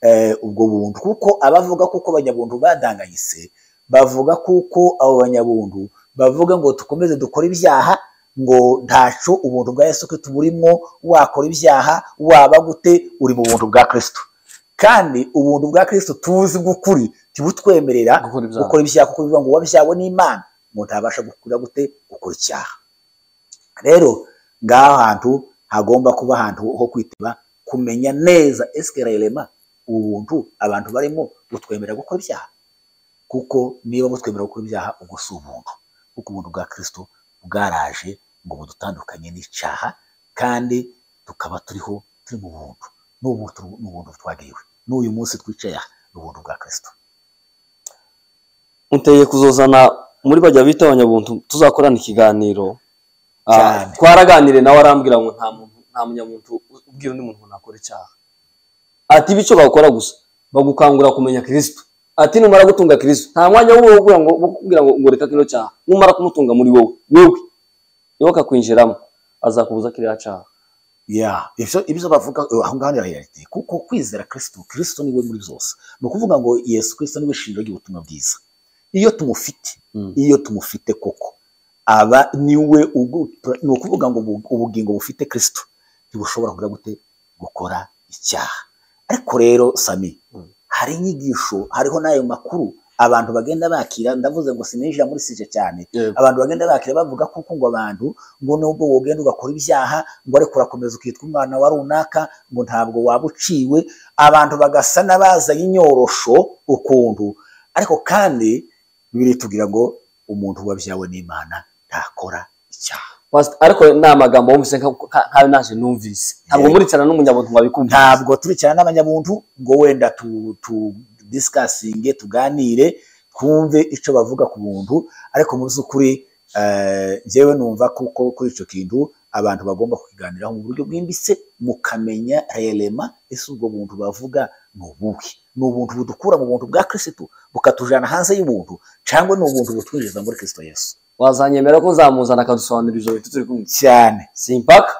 eh, ubwo buntu kuko abavuga kuko abanyabuntu badanganyise bavuga kuko abo banyabuntu bavuga ngo dukomeze dukore ibyaha ngo ntaco ubuntu bwa Yesu Kristo burimo wakora ibyaha waba gute uri mu buntu bwa Kristo kandi ubuntu bwa Kristo tuzi bw'ukuri ntibutwemerera gukora ibyaha gukora ibyaha kuko bivuga ngo wabyawe n'Imana umuntu ntabasha gukura gute gukora icyaha rero ngaho hantu hagomba kuba ahantu ho kwitiba kumenya neza esike rema ubuntu abantu barimo butwemerera gukora ibyaha kuko niba butwemerera gukora ibyaha ubwo si ubuntu kuko ubuntu bwa Kristo bwaraje ngo budutandukanye n'icyaha kandi tukaba turiho turi mu buntu n'ubuntu n'ubuntu twagiriwe n'uyu munsi twicaye aha ni ubuntu bwa Kristo uteye kuzozana muri bajya bita abanyabuntu tuzakorana ikiganiro Ah, Cyane. twaraganire nawe arambwira ngo nta muntu nta munyamuntu ubwira undi muntu ngo nakora icyaha ati bityo bakora gusa bagukangura kumenya kirisito ati numara gutunga kirisito nta mwanya wo kubwira ngo wo kubwira ngo ngo reka kino cyaha numara kumutunga muri wowe wowe niwe akakwinjiramo azakubuza kiriya cyaha ya ibyo ibyo bavuga eh, aho ngaho ni realite kuko kwizera kirisito kirisito niwe muri byose ni ukuvuga ngo yesu kirisito niwe shingiro ry'ubutumwa bwiza iyo tumufite Mm. iyo tumufite koko aba niwe ugu- ni ukuvuga ngo ubu- ubugingo bufite kirisito ntibushobora kugira gute gukora icyaha ariko rero sami Mm. hari inyigisho hariho n'ayo makuru abantu bagenda bakira ndavuze ngo sinijira muri sije cyane abantu bagenda bakira bavuga kuko ngo abantu ngo nubwo wogenda ugakora ibyaha ngo ariko urakomeza ukitwa umwana wa runaka ngo ntabwo waba uciwe abantu bagasa n'abazanye inyorosho ukuntu ariko kandi bibiliya itubwira ngo umuntu wabyawe n'imana ntakora icyaha ariko ni amagambo wumvise nkayo naje numvise ntabwo muricara n'umunyabuntu wabikumva ntabwo turicara n'abanyabuntu ngo wenda tudisikasinge tuganire twumve icyo bavuga ku buntu ariko mu by'ukuri njyewe numva kuko kuri icyo kintu abantu bagomba kukiganiraho mu buryo bwimbitse mukamenya rerema ese ubwo buntu bavuga ni ubuhe ni ubuntu budukura mu buntu bwa kirisitu bukatujyana hanze y'ubuntu cyangwa ni ubuntu butwinjiza muri kirisito Yesu wazanyemera ko uzamuzana akadusobanurira ijoro turi kumwe cyane simpaka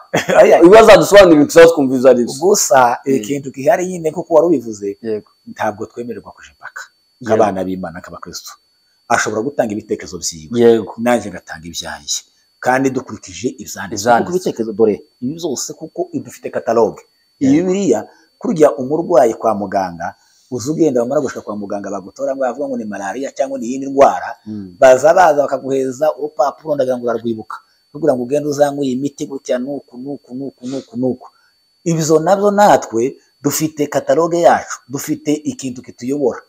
iyo azadusobanurira tuzaba twumviriza ari byo gusa ikintu gihari nyine kuko wari ubivuze ntabwo twemererwa kuja impaka nk'abana b'imana nk'abakristo ashobora gutanga ibitekerezo byiwe nanjye ngatanga ibyanjye kandi dukurikije ibyanditswe kuko ibitekerezo dore ibi byose kuko dufite kataloge iyi biriya kurya umurwayi kwa muganga uzi ugenda bamara gushaka kwa muganga bagutora ngo bavuga ngo ni malariya cyangwa ni iyindi ndwara baza baza bakaguhereza urupapuro ndagira ngo urarwibuka kugira ngo ugende uzanywe iyi miti gutya nuku nuku nuku nuku nuku ibyo nabyo natwe dufite kataloge yacu dufite ikintu kituyobora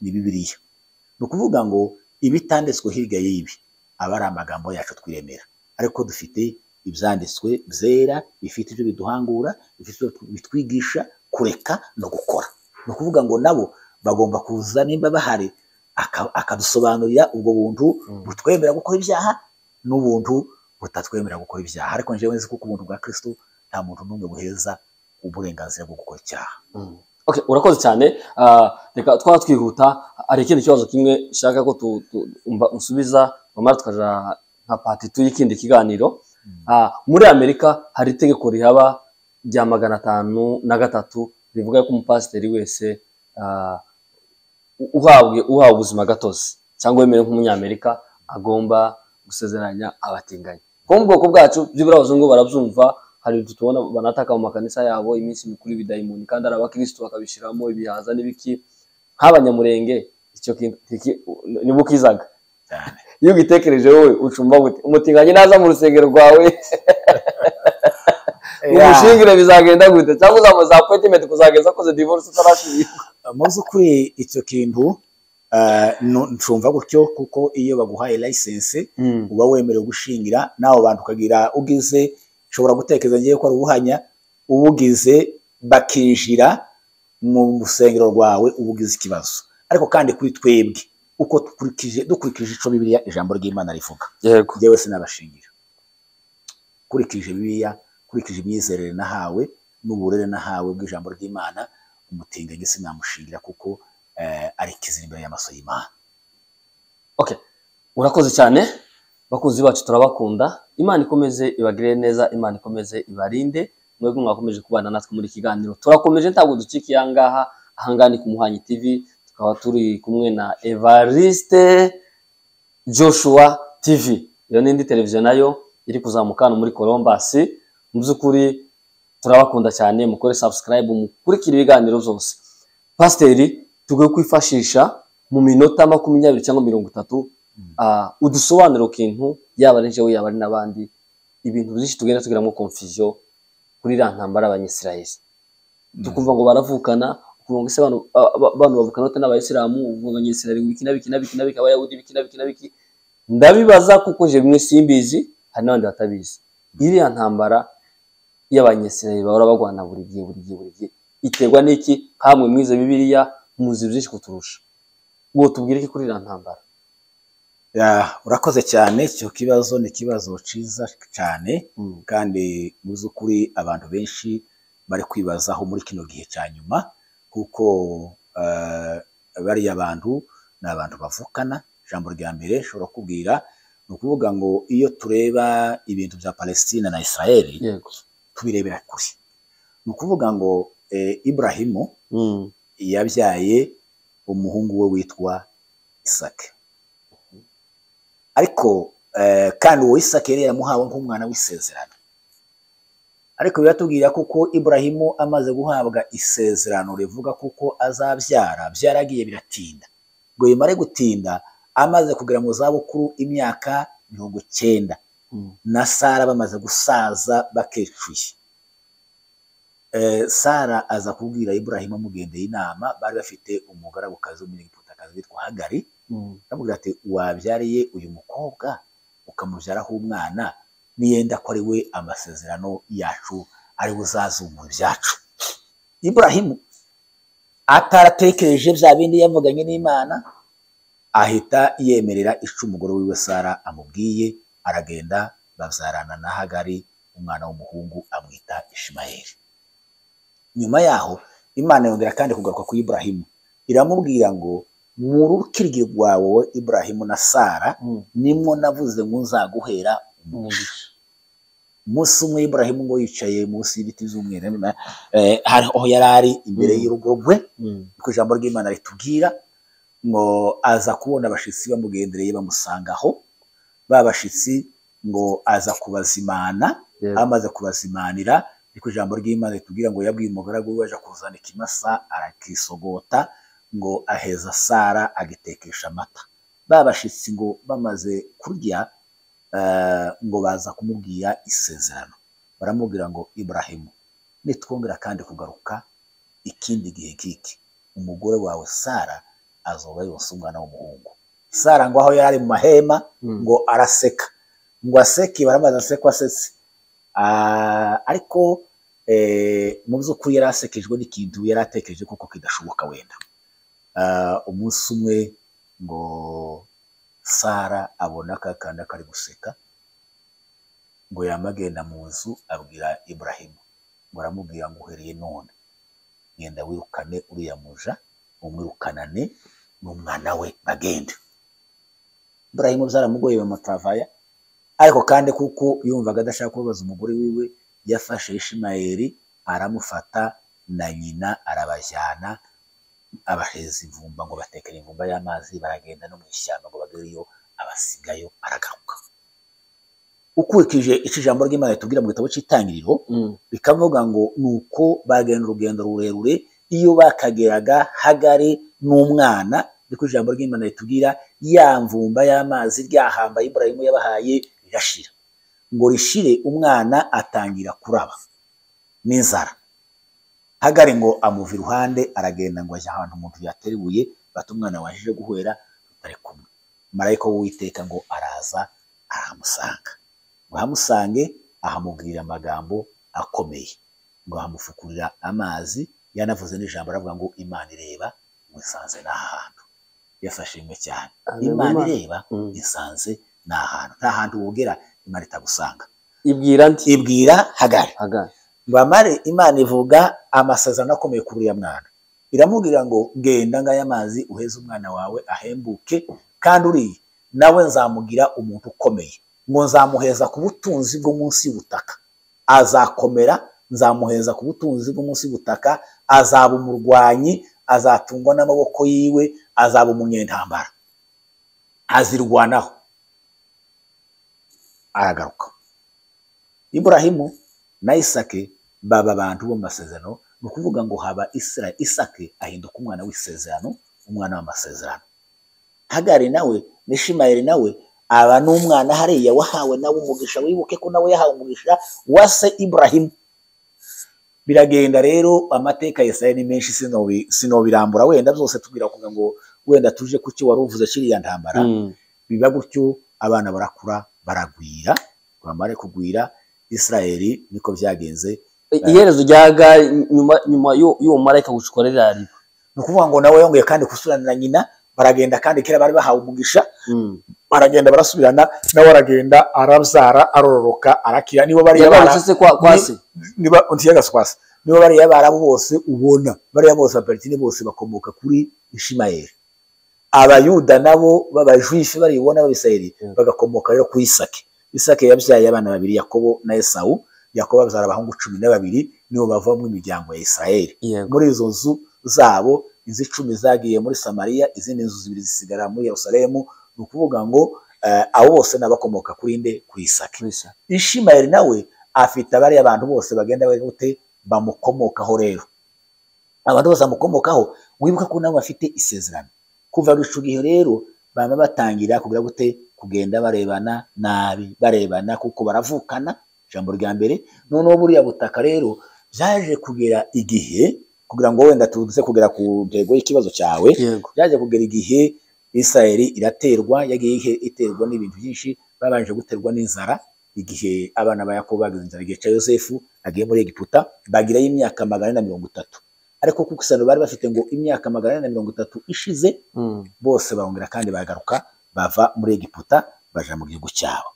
ni bibiriya ni ukuvuga ngo ibitanditswe hirya y'ibi aba ari amagambo yacu twiremera ariko dufite ibyanditswe byera bifite ibyo biduhangura bifite ibyo bitwigisha kureka no gukora ni ukuvuga ngo nabo bagomba kuza nimba bahari akadusobanurira ubwo buntu butwemera gukora ibyaha n'ubuntu butatwemera gukora ibyaha ariko njyewe nzi kuko ubuntu bwa kirisitu nta muntu n'umwe buheza uburenganzira bwo gukora icyaha urakoze cyane reka twaba twihuta hari ikindi kibazo kimwe ushaka ko usubiza nyamara tukaja nka patitu y'ikindi kiganiro muri amerika hari itegeko rihaba rya magana atanu na gatatu bivuga ko umupasiteri wese uhawe ubuzima gatozi cyangwa wemewe nk'umunyamerika agomba gusezeranya abatinganyi ko mu bwoko bwacu byibura abazungu barabyumva hari ibyo tubona banataka mu makanisa yabo iminsi mikuru y'ibidayimoni kandi hari abakirisitu bakabishyiramo ibihaza n'ibiki nk'abanyamurenge icyo niba ukizaga iyo ugitekereje wowe ucumba umutinganyi naza mu rusengero rwawe umushingire bizagenda gute cyangwa uzamuza apoyitimenti kuzageza akoze divorce utarashyirwa mu by'ukuri icyo kintu nshumva gutyo kuko iyo baguhaye layisense uba wemerewe gushingira nawe bantu ukagira ugize ushobora gutekereza ngewe ko ari ubuhanya ubugize bakinjira mu rusengero rwawe uba ugize ikibazo ariko kandi kuri twebwe uko dukurikije dukurikije icyo bibiliya ijambo ry'imana rivuga yewe sinabashingira ukurikije bibiliya ukurikije imyizerere nahawe n'uburere nahawe bw'ijambo ry'imana umutinganyi sinamushingira kuko ari kizira imbere y'amaso y'imana urakoze cyane bakunzi bacu turabakunda imana ikomeze ibagire neza imana ikomeze ibarinde mwebwe mwakomeje kubana natwe muri kiganiro turakomeje ntabwo ducikiye ahangaha ahangaha ni ku muhanyi tv tukaba turi kumwe na evariste joshua tv iyo ni indi televiziyo nayo iri kuzamuka hano muri colombasi mu by'ukuri turabakunda cyane mukore sabusikarayibu mukurikira ibiganiro byose pasiteri tugomba kwifashisha mu minota makumyabiri cyangwa mirongo itatu udusobanura ikintu yaba ari njyewe yaba ari n'abandi ibintu byinshi tugenda tugiramo konfuziyo kuri iriya ntambara abanyisirayeri tukumva ngo baravukana ukumva ese abantu bavukana bate n'abayisilamu ukumva abanyisirayeri biki na biki na biki na biki abayahudi biki na biki na biki ndabibaza kuko je bimwe simbizi hari n'abandi batabizi iriya ntambara y'abanyesirayeri bahora bagwana buri gihe buri gihe buri gihe iterwa n'iki hamwe mwize bibiliya muzi byinshi kuturusha ubu tubwire iki kuri iriya ntambara urakoze cyane icyo kibazo ni ikibazo cyiza cyane kandi mu by'ukuri abantu benshi bari kwibazaho muri kino gihe cya nyuma kuko bariya bantu ni abantu bavukana ijambo rya mbere ushobora kubwira ni ukuvuga ngo iyo tureba ibintu bya palestina na israel tubirebera kure ni ukuvuga ngo iburahimu yabyaye umuhungu we witwa isake ariko kandi uwo isake yari yamuhawe nk'umwana w'isezerano ariko biratubwira kuko iburahimu amaze guhabwa isezerano rivuga kuko azabyara byaragiye biratinda rwemare gutinda amaze kugera mu zabukuru imyaka mirongo cyenda na sara bamaze gusaza bakecuye sara aza kubwira iburahimu amugendeye inama bari bafite umugarabukazi w'umunyegiputakazi witwa hagari aramubwira ati wabyariye uyu mukobwa ukamubyaraho umwana niyenda ko ari we amasezerano yacu ari we uzazungura ibyacu iburahimu ataratekereje bya bindi yavuganye n'imana ahita yemerera ico umugore wiwe sara amubwiye aragenda babyarana na hagari umwana w'umuhungu amwita ishimayeli nyuma yaho imana yongera kandi kugaruka ku iburahimu iramubwira ngo mu rukirigi rwawe iburahimu na sara nimwo navuze ngo nzaguhera umugisha umunsi umwe iburahimu ngo yicaye munsi y'ibiti by'umweru aho yari ari imbere y'urugo rwe kuko ijambo ry'imana ritubwira ngo aza kubona abashyitsi bamugendereye bamusangaho ba bashyitsi ngo aza kubazimana amaze kubazimanira ariko ijambo ry'imana ritubwira ngo yabwiye umugaragu we aje kuzana ikimasa arakisogota ngo aheza sara agitekesha amata ba bashyitsi ngo bamaze kurya ngo baza kumubwira isezerano baramubwira ngo iburahimu nitwongera kandi kugaruka ikindi gihe k'iki umugore wawe sara azoba yose umwana w'umuhungu sara ngo aho yari mu mahema ngo araseka ngo aseke baramaze aseko asetse ariko mu by'ukuri yari asekejwe n'ikintu yari atekereje kuko kidashoboka wenda umunsi umwe ngo sara abona akakanda kari guseka ngo yamagenda mu nzu abwira iburahimu ngo aramubwira ngo uhereye none genda wirukane uriya muja umwirukanane n'umwana we bagende iburahimu byaramugoye bamutavaya ariko kandi kuko yumvaga adashaka kubabaza umugore wiwe yafashe ishimayeli aramufata na nyina arabajyana abaheza imvumba ngo batekere imvumba y'amazi baragenda no mu ishyamba ngo bagere iyo abasigayo aragaruka ukurikije icyo ijambo ry'imana ritubwira mu gitabo cy'itangiriro bikavuga ngo ni uko bagenda urugendo rurerure iyo bakageraga hagari n'umwana ariko ijambo ry'imana ritubwira ya mvumba y'amazi ryahamba iburayimu yabahaye rirashira ngo rishire umwana atangira kuraba n'inzara hagari ngo amuva iruhande aragenda ngo ajya ahantu umuntu yateruye bati umwana wajije guhera tutari kumwe marayika w'uwiteka ngo araza arahamusanga ngo ahamusange ahamubwira amagambo akomeye ngo ahamufukurira amazi yanavuze n'ijambo aravuga ngo imana ireba wisanze ni ahantu yafashijwe cyane imana ireba isanze ni ahantu nta hantu wogera imana itagusanga ibwira nti ibwira hagari bamare imana ivuga amasezerano akomeye kuri uriya mwana iramubwira ngo genda ngaya amazi uheze umwana wawe ahembuke kandi uriya nawe nzamugira umuntu ukomeye ngo nzamuheza ku butunzi bwo munsi y'ubutaka azakomera nzamuheza ku butunzi bwo munsi y'ubutaka azaba umurwanyi azatungwa n'amaboko yiwe azaba umunyentambara azirwanaho aragaruka iburahimu na isake baba abantu bo mu masezerano ni ukuvuga ngo haba isra isake ahinduka umwana w'isezerano umwana w'amasezerano hagari nawe nishimayeli nawe aba n'umwana hariya wahawe nawe umugisha wibuke ko nawe yahawe umugisha wa se iburahimu biragenda rero amateka ya Yesaya ni menshi sinobirambura wenda byose tubwira kugira ngo wenda tuje ku cyo wari uvuze kiriya ntambara biba gutyo abana barakura baragwira bamare kugwira Israeli niko byagenze iherezo ryaga nyuma nyuma y'uwo marayika gucukorera ari ni ukuvuga ngo nawe yongeye kandi gusurana na nyina baragenda kandi kera bari bahawe umugisha baragenda barasubirana nawe aragenda arabyara arororoka arakira nibo bariya kwasi nibo bariya barabo bose ubona bariya bose abaparitini bose bakomoka kuri ishimayeli abayuda nabo b'abajuife baribona b'abisirayeli bagakomoka rero kuri isake isake yabyaye abana babiri yakobo na esawu yakobo abyara abahungu cumi na babiri nibo bavamo imiryango ya isirayeli muri izo nzu zabo inzu icumi zagiye muri samariya izindi nzu zibiri zisigara muri yerusalemu ni ukuvuga ngo abo bose n'abakomoka kuri nde kuri isake ishimayeli nawe afite abariya abantu bose bagenda bute bamukomokaho rero abantu bose bamukomokaho wibuka ko nabo bafite isezerano kuva ruca igihe rero baba batangira kugira gute kugenda barebana nabi barebana kuko baravukana ijambo rya mbere noneho buriya butaka rero byaje kugera igihe kugira ngo wenda tuze kugera ku ntego y'ikibazo cyawe Yego. byaje kugera igihe isirayeli iraterwa yagiye ihe- iterwa n'ibintu byinshi babanje guterwa n'inzara igihe abana ba yakobo bagize inzara igihe cya yosefu agiye muri egiputa bagirayo imyaka magana ane na mirongo itatu ariko kuko isano bari bafite ngo imyaka magana ane na mirongo itatu ishize Mm. bose barongera kandi bagaruka bava muri egiputa baja mu gihugu cyabo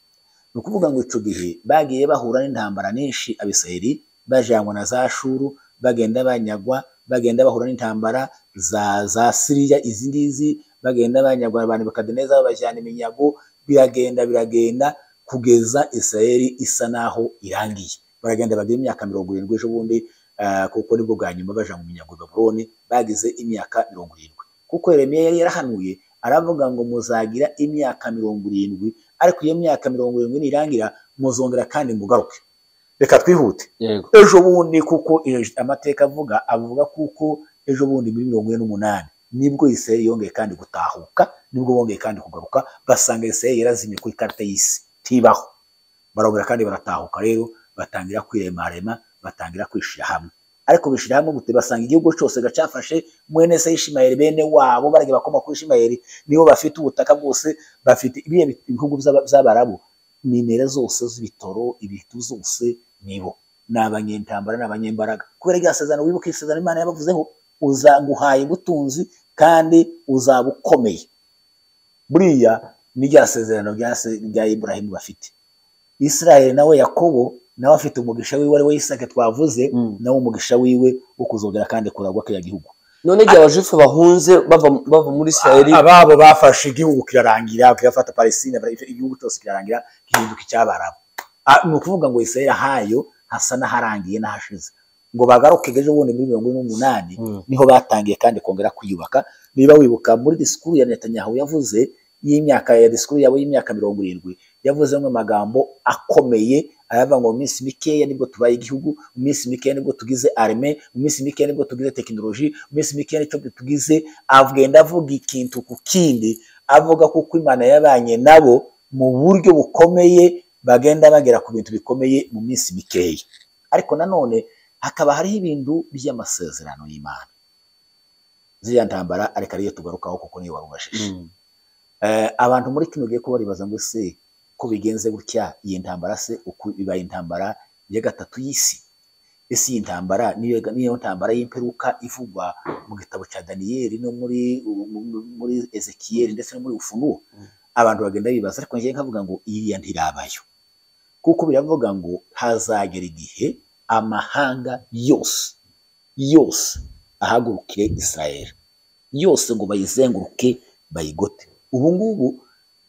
ni ukuvuga ngo ico gihe bagiye bahura n'intambara nyinshi abisirayeli bajanwa na za shuru bagenda banyagwa bagenda bahura n'intambara za za siriya izi ngizi bagenda banyagwa abantu bakadineza babajyana iminyago biragenda biragenda kugeza isirayeli isa naho irangiye baragenda bagira imyaka mirongo irindwi ejo bundi ah, kuko nibwo bwa nyuma baja mu minyago i babuloni bagize imyaka mirongo irindwi kuko Yeremiya yari yarahanuye aravuga ngo muzagira imyaka mirongo irindwi ariko iyo myaka mirongo irindwi nirangira muzongera kandi mugaruke reka twihute Yego. ejo bundi kuko ejo- amateka avuga avuga kuko ejo bundi muri mirongo ine n'umunani nibwo Isirayeli yongeye kandi gutahuka nibwo bongeye kandi kugaruka basanga Isirayeli yarazimye ku ikarita y'isi ntibaho barongera kandi baratahuka rero batangira kwiremarema batangira kwishyira hamwe ariko bishyira hamwe gute basanga igihugu cyose gacafashe mwene se Ishimayeli bene wabo baragiye bakoma kuri Ishimayeli nibo bafite ubutaka bwose bafite ibihe bihugu by'aba- by'abarabu nimero zose z'ibitoro ibitu zose nibo ni abanyentambara ni abanyembaraga kubera rya sezerano wibuke isezerano imana yabavuzeho uzaguhaye ubutunzi kandi uzaba ukomeye buriya ni rya sezerano rya se- rya iburahimu bafite isirayeli nawe yakobo nawe afite umugisha wiwe ari we isake twavuze Mm. nawe umugisha wiwe wo kuzogera kandi kuragwa kiriya gihugu none igihe abajufu bahunze bava bava muri isirayeli ababo bafashe igihugu kirarangira kigafata palesine bara- igihugu cyose kirarangira gihinduka icy'abarabu Ah, ni ukuvuga ngo isirayeli ahayo hasa n'aharangiye n'ahashize ngo bagaruke ejo bundi muri mirongo ine n'umunani Mm. niho batangiye kandi kongera kwiyubaka niba wibuka muri disikuru ya netanyahu yavuze y'imyaka ya disikuru yabo y'imyaka mirongo irindwi yavuze amwe magambo akomeye aravuga ngo mu minsi mikeya nibwo tubaye igihugu mu minsi mikeya nibwo tugize arme mu minsi mikeya nibwo tugize tekinoloji mu minsi mikeya nicyo tugize agenda avuga ikintu ku kindi avuga kuko imana yabanye nabo mu buryo bukomeye bagenda bagera ku bintu bikomeye mu minsi mikeya ariko nanone hakaba hariho ibintu by'amasezerano y'imana ziriya ntambara ariko ariyo tugarukaho kuko niyo warubashije Mm. Eh, abantu muri kino gihe ko baribaza ngo se ko bigenze gutya iyi ntambara se uko ibaye intambara ya gatatu y'isi ese iyi ntambara niyo niyo ntambara y'imperuka ivugwa mu gitabo cya daniyeli no muri mu- muri ezekiyeli ndetse no muri ufunuo Mm. abantu bagenda bibaza ariko njyewe nkavuga ngo iriya ntirabayo kuko biravuga ngo hazagera igihe amahanga yose yose ahagurukire isirayeli yose ngo bayizenguruke bayigote ubu ngubu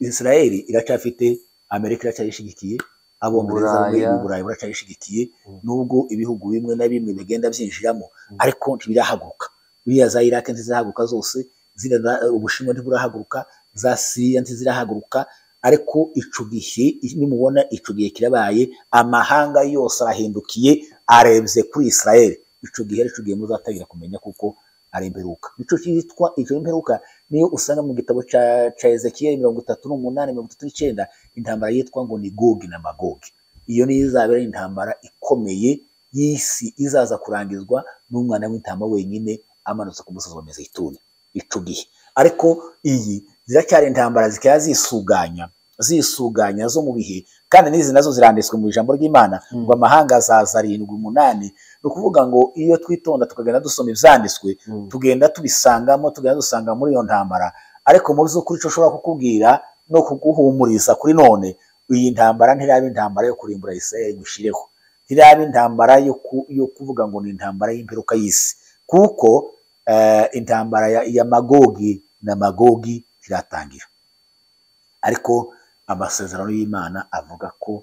isirayeli iracyafite amerika iracyayishyigikiye abongereza Uburaya. mu burayi buracyayishyigikiye Mm. nubwo ibihugu bimwe na bimwe bigenda byinjiramo Mm. ariko ntibirahaguruka biriya za iraki ntizirahaguruka zose ziriya za- ubushinwa ntiburahaguruka za siriya ntizirahaguruka ariko ico gihe nimubona ico gihe kirabaye amahanga yose arahindukiye arebye kuri Israel ico gihe ari ico gihe muzatangira kumenya kuko ari imperuka nico cyitwa ico imperuka niyo usanga mu gitabo ca ca Ezekiel mirongo itatu n'umunani mirongo itatu n'icyenda intambara yitwa ngo ni Gogi na Magogi iyo niyo izabera intambara ikomeye y'isi izaza kurangizwa n'umwana w'intama wenyine amanutse ku musozi wa Mizituni ico gihe ariko iyi ziracyari intambara zikaba zisuganya zisuganya zo mu bihe kandi n'izi nazo ziranditswe mu ijambo ry'imana Mm. ngo amahanga azaza arindwi umunani ni ukuvuga ngo iyo twitonda tukagenda dusoma ibyanditswe Mm. tugenda tubisangamo tugenda dusanga muri iyo ntambara ariko mu by'ukuri icyo ushobora kukubwira no kuguhumuriza kuri none iyi ntambara ntiraba intambara yo kurimbura Isirayeli ngo ushireho ntiraba intambara yo, ku, yo kuvuga ngo ni intambara y'imperuka y'isi kuko eh, intambara ya, ya magogi na magogi iratangira ariko amasezerano y'imana avuga ko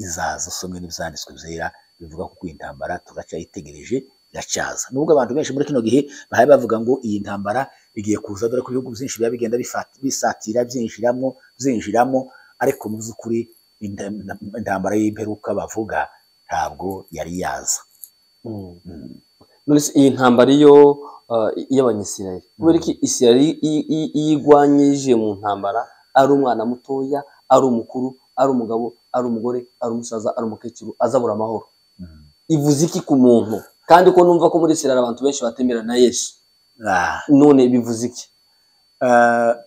izaza usomwe n'ibyanditswe byera bivuga ko iyi ntambara turacyayitegereje iracyaza nubwo abantu benshi muri kino gihe bahari bavuga ngo iyi ntambara igiye kuza dore ko ibihugu byinshi biba bigenda bifata- bisatira byinjiramo byinjiramo ariko mu by'ukuri inda- intambara y'imperuka bavuga ntabwo yari yaza Mm. None se iyi ntambara iyo y'abanyisirayeli kubera ko isirayeli iyo igwanye yije mu ntambara ari umwana mutoya ari umukuru ari umugabo ari umugore ari umusaza ari umukecuru azabura amahoro ivuze iki ku muntu kandi ko numva ko muri isirayeli abantu benshi batemera na yesu none bivuze iki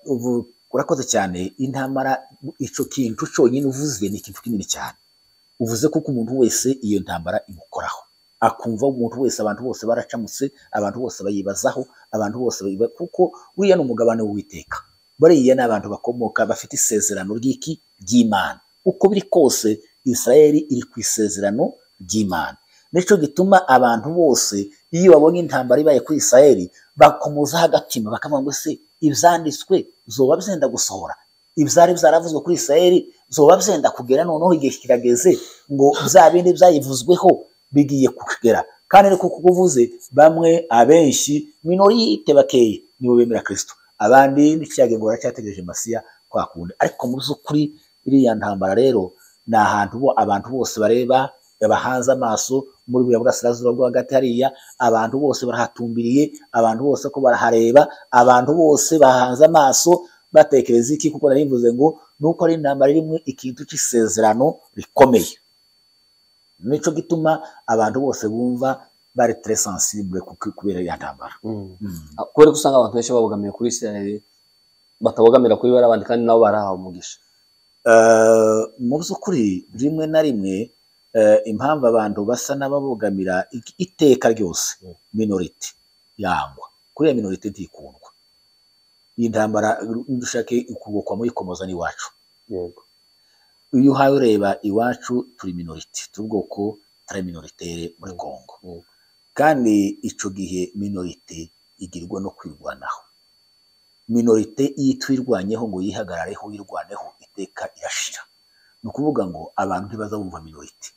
ubu urakoze cyane intambara icyo kintu cyonyine uvuze ni ikintu kinini cyane uvuze ko umuntu wese iyo ntambara imukoraho akumva umuntu wese abantu bose baracamutse abantu bose bayibazaho abantu bose kuko uriya ni umugabane w'uwiteka bariya ni abantu bakomoka bafite isezerano ry'iki ry'imana uko biri kose isirayeli iri ku isezerano ry'imana nicyo gituma abantu bose iyo babonye intambara ibaye kuri isirayeli bakomozaho agatima bakavuga ngo se ibyanditswe zoba byenda gusohora ibyari byaravuzwe kuri isirayeli zoba byenda kugera noneho igihe kirageze ngo bya bindi byayivuzweho bigiye kugera kandi ariko kuko uvuze bamwe abenshi minorite bakeya nibo bemera kirisito abandi n'ikiyaga ngo baracyategereje masiya kwakunda ariko mu by'ukuri iriya ntambara rero ni ahantu abantu bose bareba bahanze amaso muri buriya burasirazuba bwo hagati hariya abantu bose barahatumbiriye abantu bose ko barahareba abantu bose bahanze amaso batekereza iki kuko nari mvuze ngo nuko ari intambara rimwe ikintu cy'isezerano rikomeye nicyo gituma abantu bose bumva bari tere sansibure kubera iyo ntambara kubera ko usanga abantu benshi babogamiye kuri isirayeli batabogamira kuri bariya bandi kandi nabo barahawe umugisha mu by'ukuri rimwe na rimwe impamvu abantu basa n'ababogamira iteka ryose minorite yangwa kuriya minorite ntikundwa iyi ntambara dushake ukubokwa muri komoza n'iwacu yego iyo uhaye ureba iwacu turi minorite tubwoko turi minoritere muri kongo kandi icyo gihe minorite igirwa no kwirwanaho minorite iyo itwirwanyeho ngo yihagarareho yirwaneho iteka irashira ni ukuvuga ngo abantu ntibazabumva minorite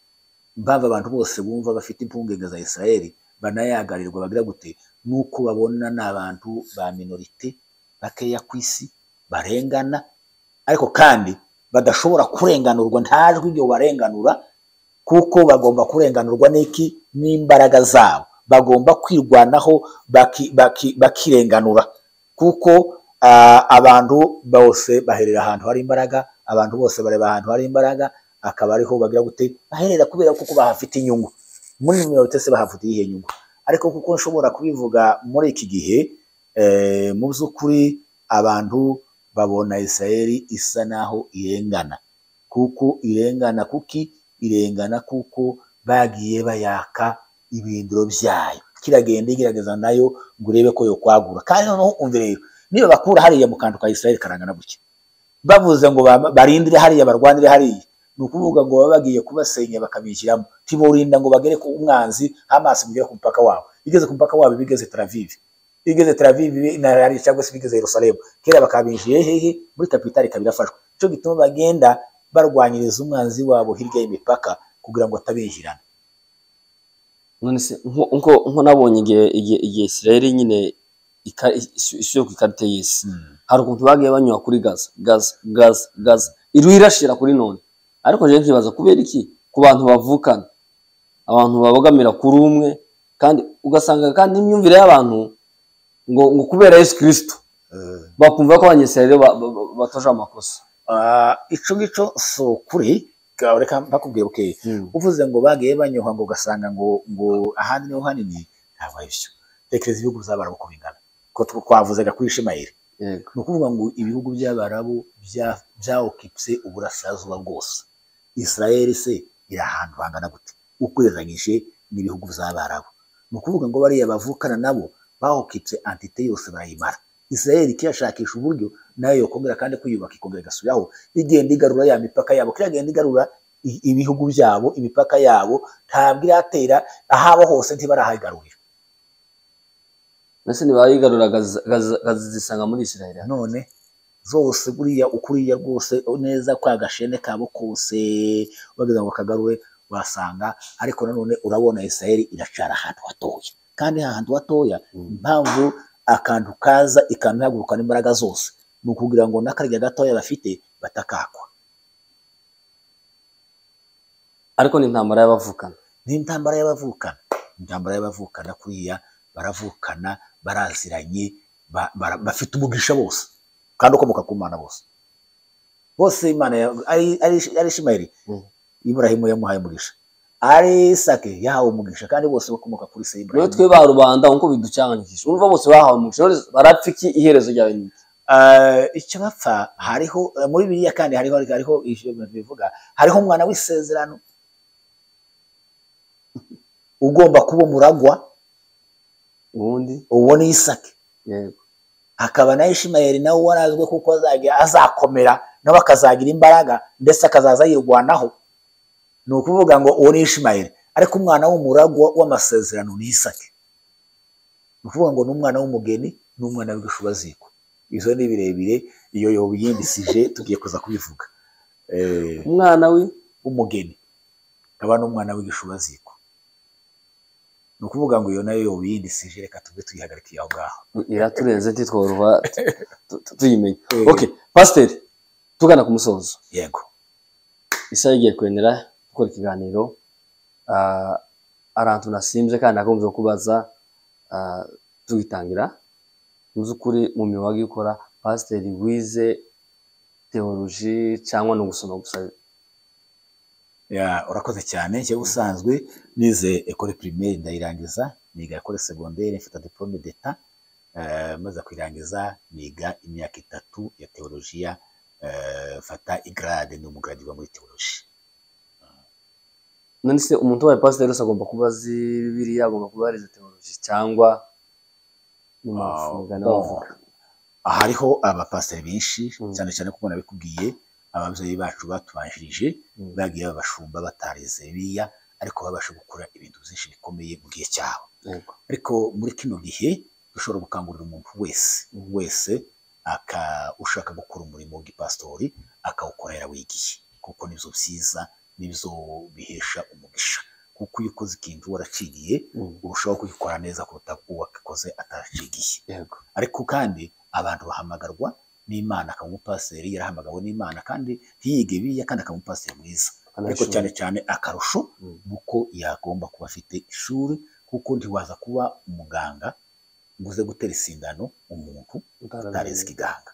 impamvu abantu bose bumva bafite impungenge za isirayeli banayagarirwa bagira gute ni uko babona ni abantu ba minorite bakeya ku isi barengana ariko kandi badashobora kurenganurwa nta jwi ryo barenganura kuko bagomba kurenganurwa n'iki n'imbaraga zabo bagomba kwirwanaho bakirenganura kuko abantu bose baherera ahantu hari imbaraga abantu bose bareba ahantu hari imbaraga akaba ariho bagira gute baherera kubera kuko bahafite inyungu muri minorite se bahafite iyihe nyungu ariko kuko nshobora kubivuga muri iki gihe mu by'ukuri abantu babona isirayeli isa naho irengana kuko irengana kuki irengana kuko bagiye bayaka ibindiro byayo kiragenda igerageza nayo ngo urebe ko yo kwagura kandi noneho umve rero niba bakura hariya mu kantu ka isirayeli karangana gutya bavuze ngo barindire hariya barwanire hariya ni ukuvuga ngo baba bagiye kubasenya bakabishyiramo ntiburinda ngo bagere ku umwanzi amaso mugere ku mupaka wabo igeze ku mupaka wabo bigeze taravive igeze taravive nari cyangwa se bigeze yerusalemu kera bakabinjiye hehe muri kapitali ikaba irafashwe icyo gituma bagenda barwanyiriza umwanzi wabo hirya y'imipaka kugira ngo atabinjirana none se nko nabonye igihe isirayeli nyine ishyuye ku ikarita y'isi hari ukuntu bagiye banyura kuri gaza gaza gaza gaza iriho irashira kuri none ariko rero nkibaza kubera iki ku bantu bavukana abantu babogamira kuri umwe kandi ugasanga kandi imyumvire y'abantu ngo ngo kubera yesu kirisito bakumva ko abanyesirayeli batoje amakosa icyo ngicyo si ukuri reka bakubwira uke uvuze ngo bagiye banyuha ngo ugasanga ngo ngo ahandi niho hanini ntabwo ari byo tekereza ibihugu by'abarabu uko bingana ko twavuzaga kuri ishimayeli ni ukuvuga ngo ibihugu by'abarabu byawukipse uburasirazuba bwose isirayeli se iri ahantu hangana gute ukureranyije n'ibihugu by'abarabu ni ukuvuga ngo bariya bavukana nabo bahukitse antite yose barayimara isirayeli kiyashakisha uburyo nayo yokongera kandi kwiyubaka ikongera igasubiraho igenda igarura ya mipaka yabo kiragenda igarura ibihugu byabo imipaka yabo ntabwo iratera ahaba hose ntibarahagarurira mbese ntibayigarura akazisanga muri isirayeli none zose buriya ukuriya rwose neza kwa gashene kabo kose bagira ngo kagarure wasanga ariko nanone urabona isirayeli iracara ahantu hatoya kandi ahantu hatoya impamvu akantu kaza ikanahagurukana imbaraga zose ni ukugira ngo n'akarya gatoya bafite batakakwa ariko ni intambara y'abavukana ni intambara y'abavukana intambara y'abavukana kuriya baravukana baraziranye bafite umugisha bose kandi ukomoka ku mana bose bose imana ari ishimayeli iburahimu yamuhaye umugisha ari isake yahawe umugisha kandi bose bakomoka kuri se rero twe ba rubanda nkuko biducanganyije urumva bose bahawe umugisha barapfa iki iherezo ryawe ni icyo bapfa hariho muri biriya kandi hariho hariho bivuga hariho umwana w'isezerano ugomba kuba umuragwa ubundi uwo ni isake hakaba na ishimayeli nawe warazwe kuko azajya azakomera nawe akazagira imbaraga ndetse akazaza yirwanaho ni ukuvuga ngo uwo ni ishimayeli ariko umwana w'umuragwa w'amasezerano ni isake ni ukuvuga ngo ni umwana w'umugeni ni umwana w'igishubaziko izo ni birebire iyo yobiyindisije tugiye kuza kubivuga umwana w'umugeni akaba n'umwana w'igishubaziko ni ukuvuga ngo iyo nayo yobiyindisije reka tube tuyihagarikiye aho ngaho iraturenze ntitworoha tuyimenya oke pasiteri tugana ku musozo yego isaha igiye kwemera gukora ikiganiro ahantu nasimbye kandi nagombye kubaza tugitangira mu by'ukuri mu mibaga ikora pasiteri wize teoloji cyangwa ni ugusoma gusa urakoze cyane njye usanzwe nize ekore pirimeri ndayirangiza niga ekore segonderi mfite diporome d'eta maze kuyirangiza niga imyaka itatu ya teolojiya fata igarade ni umugaradi wa muri teoloji nanditse umuntu wabaye pasiteri wese agomba kuba azi bibiriya agomba kuba yarize teoloji cyangwa hariho abapasiteri benshi cyane cyane kuko nabikubwiye ababyeyi bacu batubanjirije bagiye babashumba batarize bibiliya ariko babasha gukora ibintu byinshi bikomeye mu gihe cyabo ariko muri kino gihe dushobora gukangurira umuntu wese wese ushaka gukora umurimo w'igipasitori akawukora yarawigiye kuko nibyo byiza nibyo bihesha umugisha kuko iyo ukoze ikintu waraciriye urushaho kugikora neza kuruta uwagikoze ataracigiye ariko kandi abantu bahamagarwa n'imana akaba umupasiteri yarahamagawe n'imana kandi ntiyige biriya kandi akaba umupasiteri mwiza ariko cyane cyane akarusho nuko yagomba kuba afite ishuri kuko ntiwaza kuba umuganga ngo uze gutera isindano umuntu utarize ikiganga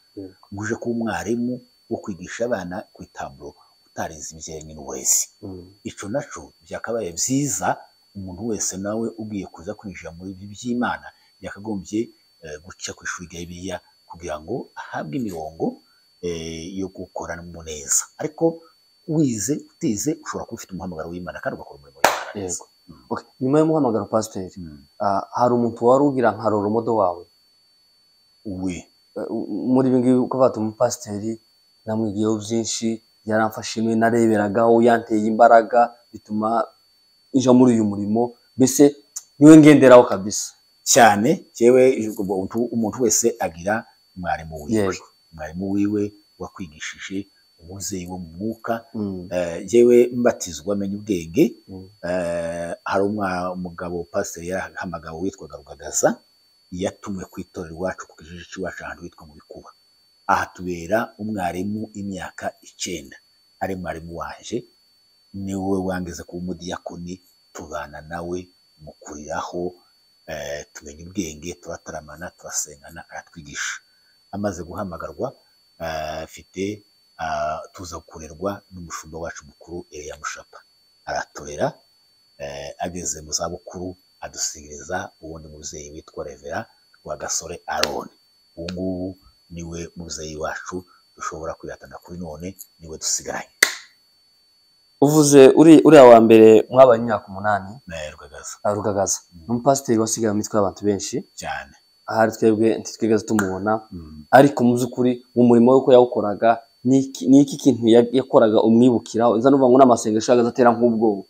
ngo uje kuba umwarimu wo kwigisha abana ku itaburo utarize ibijyanye n'uburezi icyo nacyo byakabaye byiza umuntu wese nawe ugiye kuza kwinjira muri ibi by'imana yakagombye guca ku ishuri rya bibiliya kugira ngo ahabwe imirongo yo gukorana neza ariko wize utize ushobora kuba ufite umuhamagaro w'imana kandi ugakora umurimo w'imana neza nyuma y'umuhamagaro pasiteri hari umuntu wari ugira nka roromodo wawe we muri ibi ngibi uko bata umupasiteri namwigiyeho byinshi yaramfashe nawe nareberagaho yanteye imbaraga bituma njya muri uyu murimo mbese niwe ngenderaho kabisa cyane yewe umuntu wese agira mwarimu wiwe mwarimu wiwe wakwigishije umubyeyi wo mu mwuka yewe mbatizwa amenya ubwenge hari umugabo pasiteri yarahamagawe witwaga rugagaza yatumwe ku itorero iwacu ku kijiji cy'iwacu ahantu hitwa mu bikuba ahatubera umwarimu imyaka icyenda ari mwarimu waje niwe wangeze kuba umudiyakoni tubana nawe mu kuriraho tumenya ubwenge turataramana turasengana aratwigisha amaze guhamagarwa afite tuza kurerwa n'umushumba wacu mukuru Eliya Mushapa araturera ageze mu zabukuru adusigiriza uwundi mubyeyi witwa revera Rwagasore aroni ubu ngubu niwe mubyeyi wacu dushobora kwihatana kuri none niwe dusigaranye uvuze uriya wa mbere mwabaye imyaka umunani rugagaza ni umupasiteri wasigaye mu mitwe y'abantu benshi cyane ahari twebwe ntitwigeze tumubona ariko mu by'ukuri mu murimo w'uko yawukoraga ni iki kintu yakoraga umwibukiraho nza nuvuga ngo n'amasengesho yagaze atera nk'ubwoba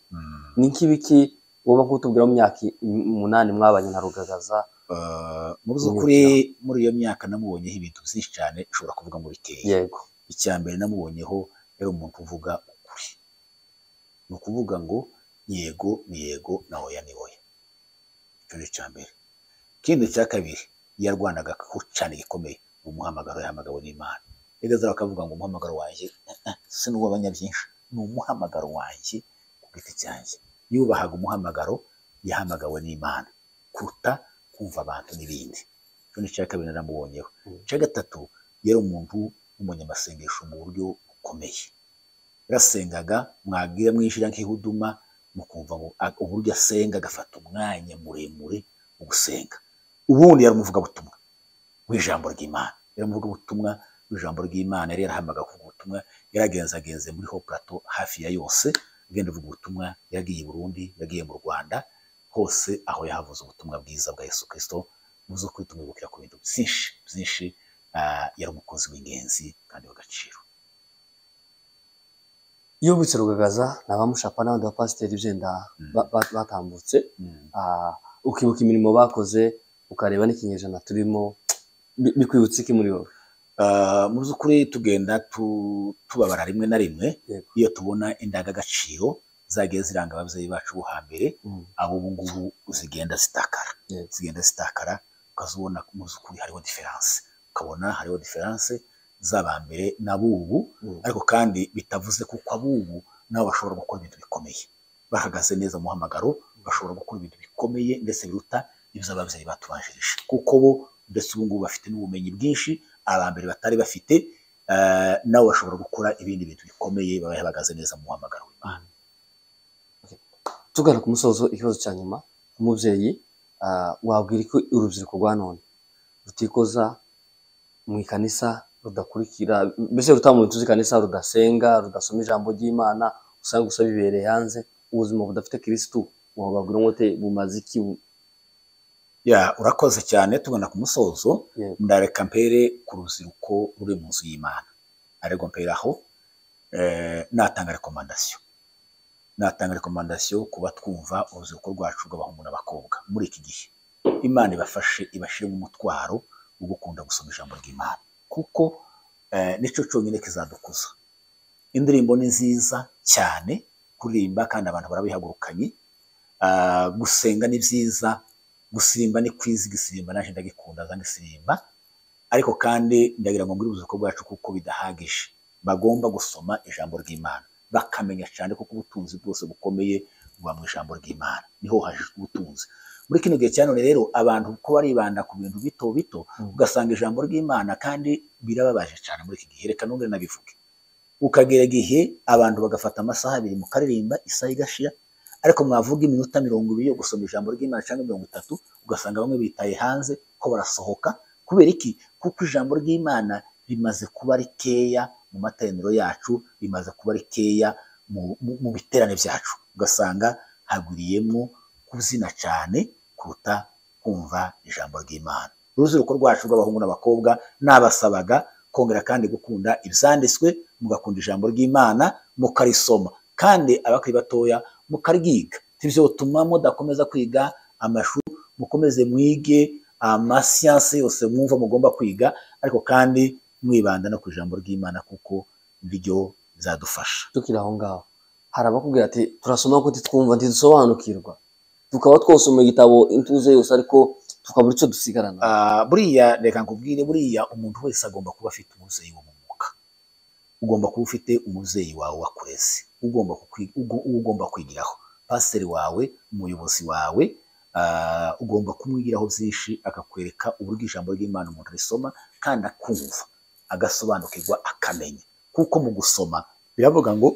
ni nk'ibiki woba nk'utubwira mu myaka umunani mwabanye na rugagaza mu by'ukuri muri iyo myaka namubonyeho ibintu byinshi cyane ushobora kuvuga ngo biteye yego icya mbere namubonyeho yari umuntu uvuga ukuri ni ukuvuga ngo yego ni yego na hoya ni hoya icyo ni icya mbere ikindi cya kabiri yarwanaga cyane gikomeye umuhamagaro yahamagawe n'imana igazara bakavuga ngo umuhamagaro wanjye si n'uwabanya byinshi ni umuhamagaro wanjye ku giti cyanjye yubahaga umuhamagaro yahamagawe n'imana kuruta kumva abantu n'ibindi icyo ni icya kabiri naramubonyeho icya gatatu yari umuntu w'umunyamasengesho mu buryo bukomeye yarasengaga mwabwira mwinjira nk'ihuduma mukumva uburyo asenga agafata umwanya muremure wo gusenga ubundi yari umuvugabutumwa w'ijambo ry'imana yari umuvugabutumwa w'ijambo ry'imana yari yarahambaga kuvuga ubutumwa yaragenzagenze muri ho plato hafi ya yose agenda avuga ubutumwa yagiye i burundi yagiye mu rwanda hose aho yahavuze ubutumwa bwiza bwa yesu kirisito muzo kuri tumwibukira ku bintu byinshi byinshi yari umukozi w'ingenzi kandi w'agaciro iyo bubitse rugagaza ni abamushapa n'abandi bapasiteri byenda batambutse ukibuka imirimo bakoze ukareba n'ikinyejana turimo bikwibutse iki muri wowe mu by'ukuri tugenda tubabara rimwe na rimwe iyo tubona indangagaciro zagiye ziranga ababyeyi bacu bo hambere abo ubu ngubu zigenda zitakara zigenda zitakara ukazibona mu by'ukuri hariho diferanse ukabona hariho diferanse z'abambere n'abubu ariko kandi bitavuze kuko abubu nabo bashobora gukora ibintu bikomeye bahagaze neza mu muhamagaro bashobora gukora ibintu bikomeye ndetse biruta ibyo ababyeyi batubanjirije kuko bo ndetse ubu ngubu bafite n'ubumenyi bwinshi abambere batari bafite nabo bashobora gukora ibindi bintu bikomeye baba bahagaze neza mu muhamagaro w'imana tugana ku musozo ikibazo cya nyuma umubyeyi wabwira ko urubyiruko rwa none rutikoza mu ikanisa rudakurikira mbese rutamuntu tuzi kanisa rudasenga rudasoma ijambo ry'imana usanga gusa bibereye hanze ubuzima budafite kirisitu wababwira ngo te bumaze iki ya urakoze cyane tubona ku musozo ndareka mpere ku rubyiruko ruri mu nzu y'imana ariko mpere aho natanga rekomandasiyo natanga rekomandasiyo ku batwumva urubyiruko rwacu rw'abahungu n'abakobwa muri iki gihe imana ibafashe ibashyiremo umutwaro wo gukunda gusoma ijambo ry'imana kuko nicyo cyonyine kizadukuza indirimbo ni nziza cyane kuririmba kandi abantu barabihagurukanye gusenga ni byiza gusirimba ni kwizi gisirimba naje ndagikunda za gisirimba ariko kandi ndagira ngo ngire ubuzima bwacu kuko bidahagije bagomba gusoma ijambo ry'imana bakamenya cyane kuko ubutunzi bwose bukomeye buba mu ijambo ry'imana niho hajijwe ubutunzi muri kino gihe cyane rero abantu uko baribanda ku bintu bito bito ugasanga ijambo ry'imana kandi birababaje cyane muri iki gihe reka nongere nabivuge ukagera igihe abantu bagafata amasaha abiri mu karirimba isaha igashira ariko mwavuga iminota mirongo ibiri yo gusoma ijambo ry'imana cyangwa mirongo itatu ugasanga bamwe bitaye hanze ko barasohoka kubera iki kuko ijambo ry'imana rimaze kuba rikeya mu materaniro yacu rimaze kuba rikeya mu biterane byacu ugasanga hagwiriyemo kuzina cyane kuruta kumva ijambo ry'imana urubyiruko rwacu rw'abahungu n'abakobwa nabasabaga kongera kandi gukunda ibyanditswe mugakunda ijambo ry'imana mukarisoma kandi abakiri batoya mukaryiga ibyo bituma mudakomeza kwiga amashuri mukomeze mwige amasiyansi yose mwumva mugomba kwiga ariko kandi mwibanda no ku ijambo ry'imana kuko ryo bizadufasha tukiri aho ngaho hari abakubwira ati turasoma kuko ntitwumva ntidusobanukirwa tukaba twosoma igitabo intuze yose ariko tukabura icyo dusigarana buriya reka nkubwire buriya umuntu wese agomba kuba afite umubyeyi wo mu mwuka ugomba kuba ufite umubyeyi wawe wakureze ugomba ugomba kwigiraho pasiteri wawe umuyobozi wawe ugomba kumwigiraho byinshi akakwereka uburyo ijambo ry'imana umuntu risoma kandi akumva agasobanukirwa akamenya kuko mu gusoma biravuga ngo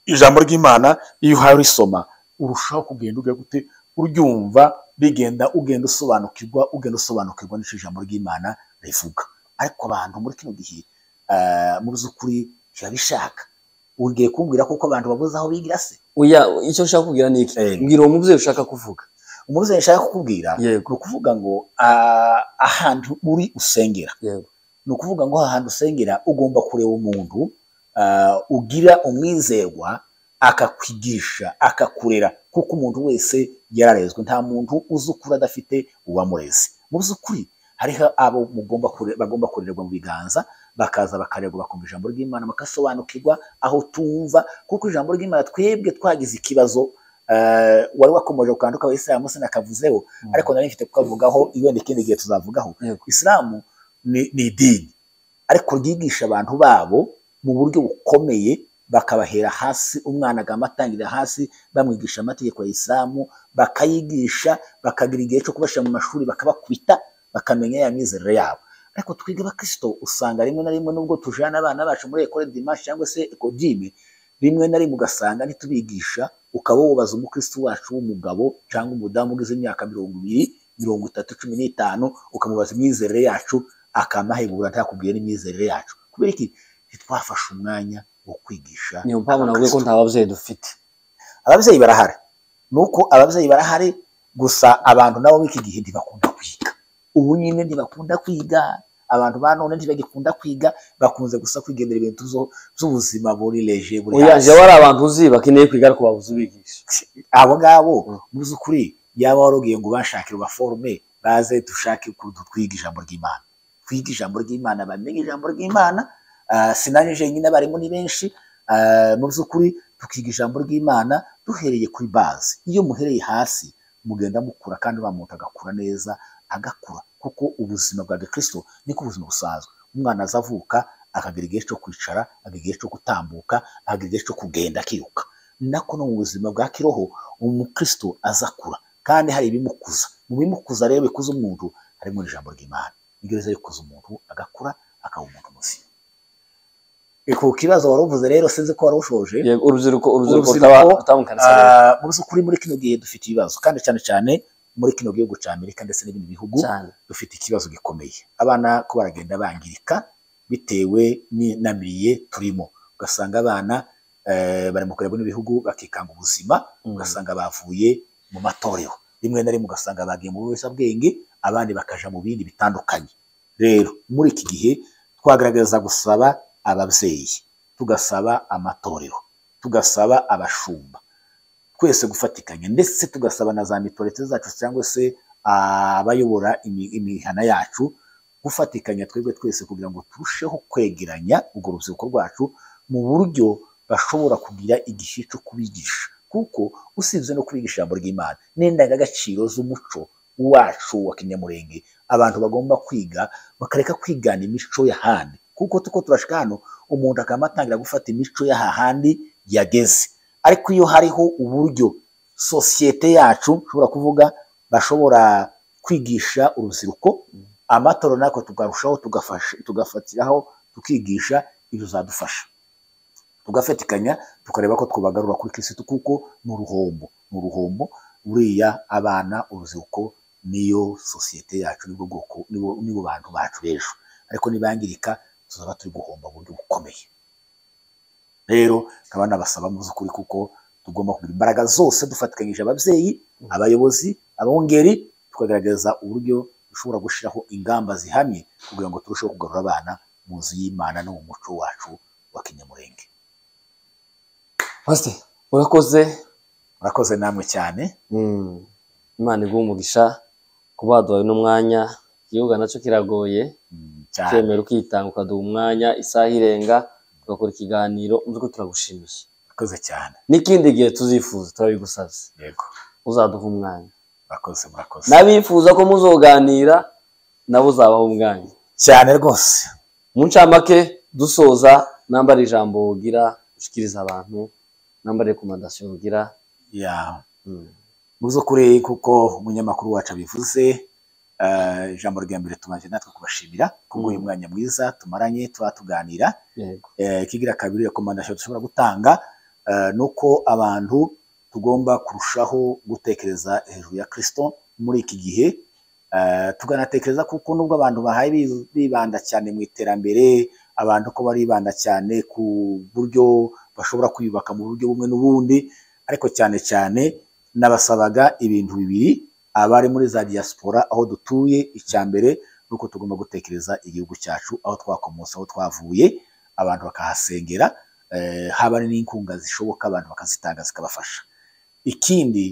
ijambo ry'imana iyo uhawe risoma urushaho kugenda ujya gute uryumva rigenda ugenda usobanukirwa ugenda usobanukirwa n'icyo ijambo ry'imana rivuga ariko abantu muri kino gihe mu by'ukuri birabishaka ugiye kumbwira kuko abantu babuze aho bigira se oya icyo ushaka kubwira ni iki mbwira uwo mubyeyi ushaka kuvuga umubyeyi ushaka kukubwira ni ukuvuga ngo ahantu uri usengera ni ukuvuga ngo ahantu usengera ugomba kureba umuntu ugira umwizerwa akakwigisha akakurera kuko umuntu wese yararezwe nta muntu uzi ukura adafite uwamureze mu by'ukuri hariho abo bagomba kurererwa mu biganza bakaza bakarerwa bakumva ijambo ry'imana bagasobanukirwa aho tumva kuko ijambo ry'imana twebwe twagize ikibazo wari wakomeje ku kantu kawe isilamu sinakavuzeho ariko nari mfite kukavugaho iyo ikindi gihe tuzavugaho isilamu ni idini ariko ryigisha abantu babo mu buryo bukomeye bakabahera hasi umwana agahita atangirira hasi bamwigisha amategeko ya isilamu bakayigisha bakagira igihe cyo kubashyira mu mashuri bakabakubita bakamenya ya mizerere yabo ariko twiga abakristo usanga rimwe na rimwe n'ubwo tujyana abana bacu muri ekore dimashi cyangwa se ekodime rimwe na rimwe ugasanga ntitubigisha ukaba wubaza umukristo wacu w'umugabo cyangwa umudamu ugeze imyaka mirongo ibiri mirongo itatu cumi n'itanu ukamubaza imyizerere yacu akamahebura ntakubwiye n'imyizerere yacu kubera iki ntitwafashe umwanya wo kwigisha niyo mpamvu navuga ko nta babyeyi dufite ababyeyi barahari ni uko ababyeyi barahari gusa abantu nabo b'iki gihe ntibakunda kwiga ubu nyine ntibakunda kwiga abantu ba none ntibagikunda kwiga bakunze gusa kwigendera ibintu z'ubuzima buri leje buri hasi yaba ari abantu uzi bakeneye kwiga ariko babuze ubigisha abo ngabo muzi ukuri yaba warugiye ngo ubashakire ubaforume baze dushake ukuntu twiga ijambo ry'imana twiga ijambo ry'imana bamenye ijambo ry'imana sinari jenyine abarimu ni benshi mu by'ukuri tukiga ijambo ry'imana duhereye kuri bazi iyo muhereye hasi mugenda mukura kandi wa muntu agakura neza agakura kuko ubuzima bwa gikirisito niko ubuzima busanzwe umwana azavuka akagira igihe cyo kwicara akagira igihe cyo gutambuka akagira igihe cyo kugenda akiruka nako no mu buzima bwa kiroho umukristo azakura kandi hari ibimukuza mu bimukuza rero bikuza umuntu harimo ijambo ry'imana iryo riza rikuza umuntu agakura akaba umuntu muzima ku kibazo wari uvuze rero sinzi ko wari ushoje urubyiruko mu by'ukuri muri kino gihe dufite ibibazo kandi cyane cyane muri kino gihugu cya amerika ndetse n'ibindi bihugu dufite ikibazo gikomeye abana ko baragenda bangirika bitewe n'inamiriye turimo ugasanga abana bari mu kureba n'ibihugu bakikanga ubuzima ugasanga bavuye mu matorero rimwe na rimwe ugasanga bagiye mu biyobyabwenge abandi bakaja mu bindi bitandukanye rero muri iki gihe twagaragaza gusaba ababyeyi tugasaba amatorero tugasaba abashumba twese gufatikanya ndetse tugasaba na za mitorete zacu cyangwa se abayobora imihana yacu gufatikanya twebwe twese kugira ngo turusheho kwegeranya urwo rubyiruko rwacu mu buryo bashobora kugira igihe cyo kubigisha kuko usibye no kubigisha ijambo ry'imana n'indangagaciro z'umuco wacu wa kinyamurenge abantu bagomba kwiga bakareka kwigana imico y'ahandi kuko tuko turashika hano umuntu akaba atangira gufata imico y'ahahandi yageze ariko iyo hariho uburyo sosiyete yacu ushobora kuvuga bashobora kwigisha urubyiruko amatoro natwe tukarushaho tugafatiraho tukigisha ibyo zadufasha tugafatikanya tukareba ko twabagarura kuri kirisitu kuko ni uruhombo ni uruhombo buriya abana urubyiruko niyo sosiyete yacu nibwo bwoko nibo bantu bacu b'ejo ariko nibangirika tuzaba turi guhomba buryo bukomeye rero nkaba nabasaba mu by'ukuri kuko tugomba kugira imbaraga zose dufatikanyije ababyeyi abayobozi abongeri tukagaragaza uburyo dushobora gushyiraho ingamba zihamye kugira ngo turusheho kugarura abana mu nzu y'imana no mu muco wacu wa kinyamurenge urakoze urakoze namwe cyane imana iguha umugisha kuba waduhaye n'umwanya igihugu nacyo kiragoye cyemera ukitanga ukaduha umwanya isaha irenga tugakora ikiganiro nzi turagushimiye murakoze cyane n'ikindi gihe tuzifuza turabigusaze yego uzaduha umwanya murakoze murakoze n'abifuza ko muzoganira nabo uzabaha umwanya cyane rwose mu ncamake dusoza nambara ijambo wogira ushikiriza abantu nambara rekomandasiyo wogira ya muzo kuri kuko umunyamakuru wacu abivuze ijambo rya mbere tumaze natwe kubashimira kubw'uyu mwanya mwiza tumaranye tuba tuganira ikigira kabiri rekomandasiyo dushobora gutanga ni uko abantu tugomba kurushaho gutekereza hejuru ya kirisito muri iki gihe tukanatekereza kuko nubwo abantu bahaye bibanda cyane mu iterambere abantu ko baribanda cyane ku buryo bashobora kwiyubaka mu buryo bumwe n'ubundi ariko cyane cyane nabasabaga ibintu bibiri abari muri za diaspora aho dutuye icya mbere ni uko tugomba gutekereza igihugu cyacu aho twakomotse aho twavuye abantu bakahasengera haba n'inkunga zishoboka abantu bakazitanga zikabafasha ikindi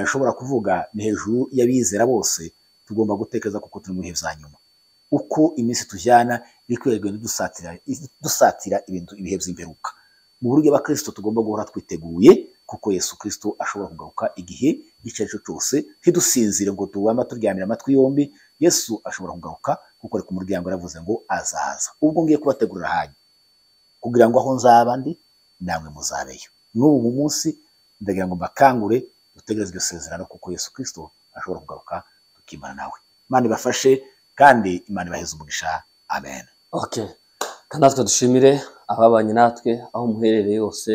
ushobora kuvuga ni hejuru y'abizera bose tugomba gutekereza kuko turi mu bihe bya nyuma uko iminsi tujyana iri kwirirwa dusatira ibintu ibihe by'imperuka mu buryo abakristo tugomba guhora twiteguye kuko yesu kirisito ashobora kugaruka igihe icyo ari cyo cyose ntidusinzire ngo tubama turyamira amatwi yombi yesu ashobora kugaruka kuko ari ku muryango yaravuze ngo azaza ubwo ngiye kubategurira hanyu kugira ngo aho nzaba ndi namwe muzabeyo n'ubu munsi ndagira ngo mbakangure dutegereze iryo sezerano kuko Yesu kirisito ashobora kugaruka tukimana nawe imana ibafashe kandi imana ibaheze umugisha amen okay kandi natwe dushimire ababanye natwe aho muherereye hose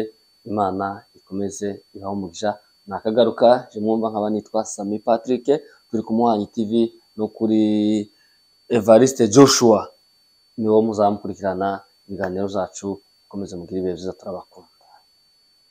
imana ikomeze ibahe umugisha nakagaruka je mwumva nkaba nitwa Sami Patrick turi ku Muhanyi TV no kuri Evariste Joshua niwo muzamukurikirana ibiganiro zacu komeze mugire ibihe byiza turabakunda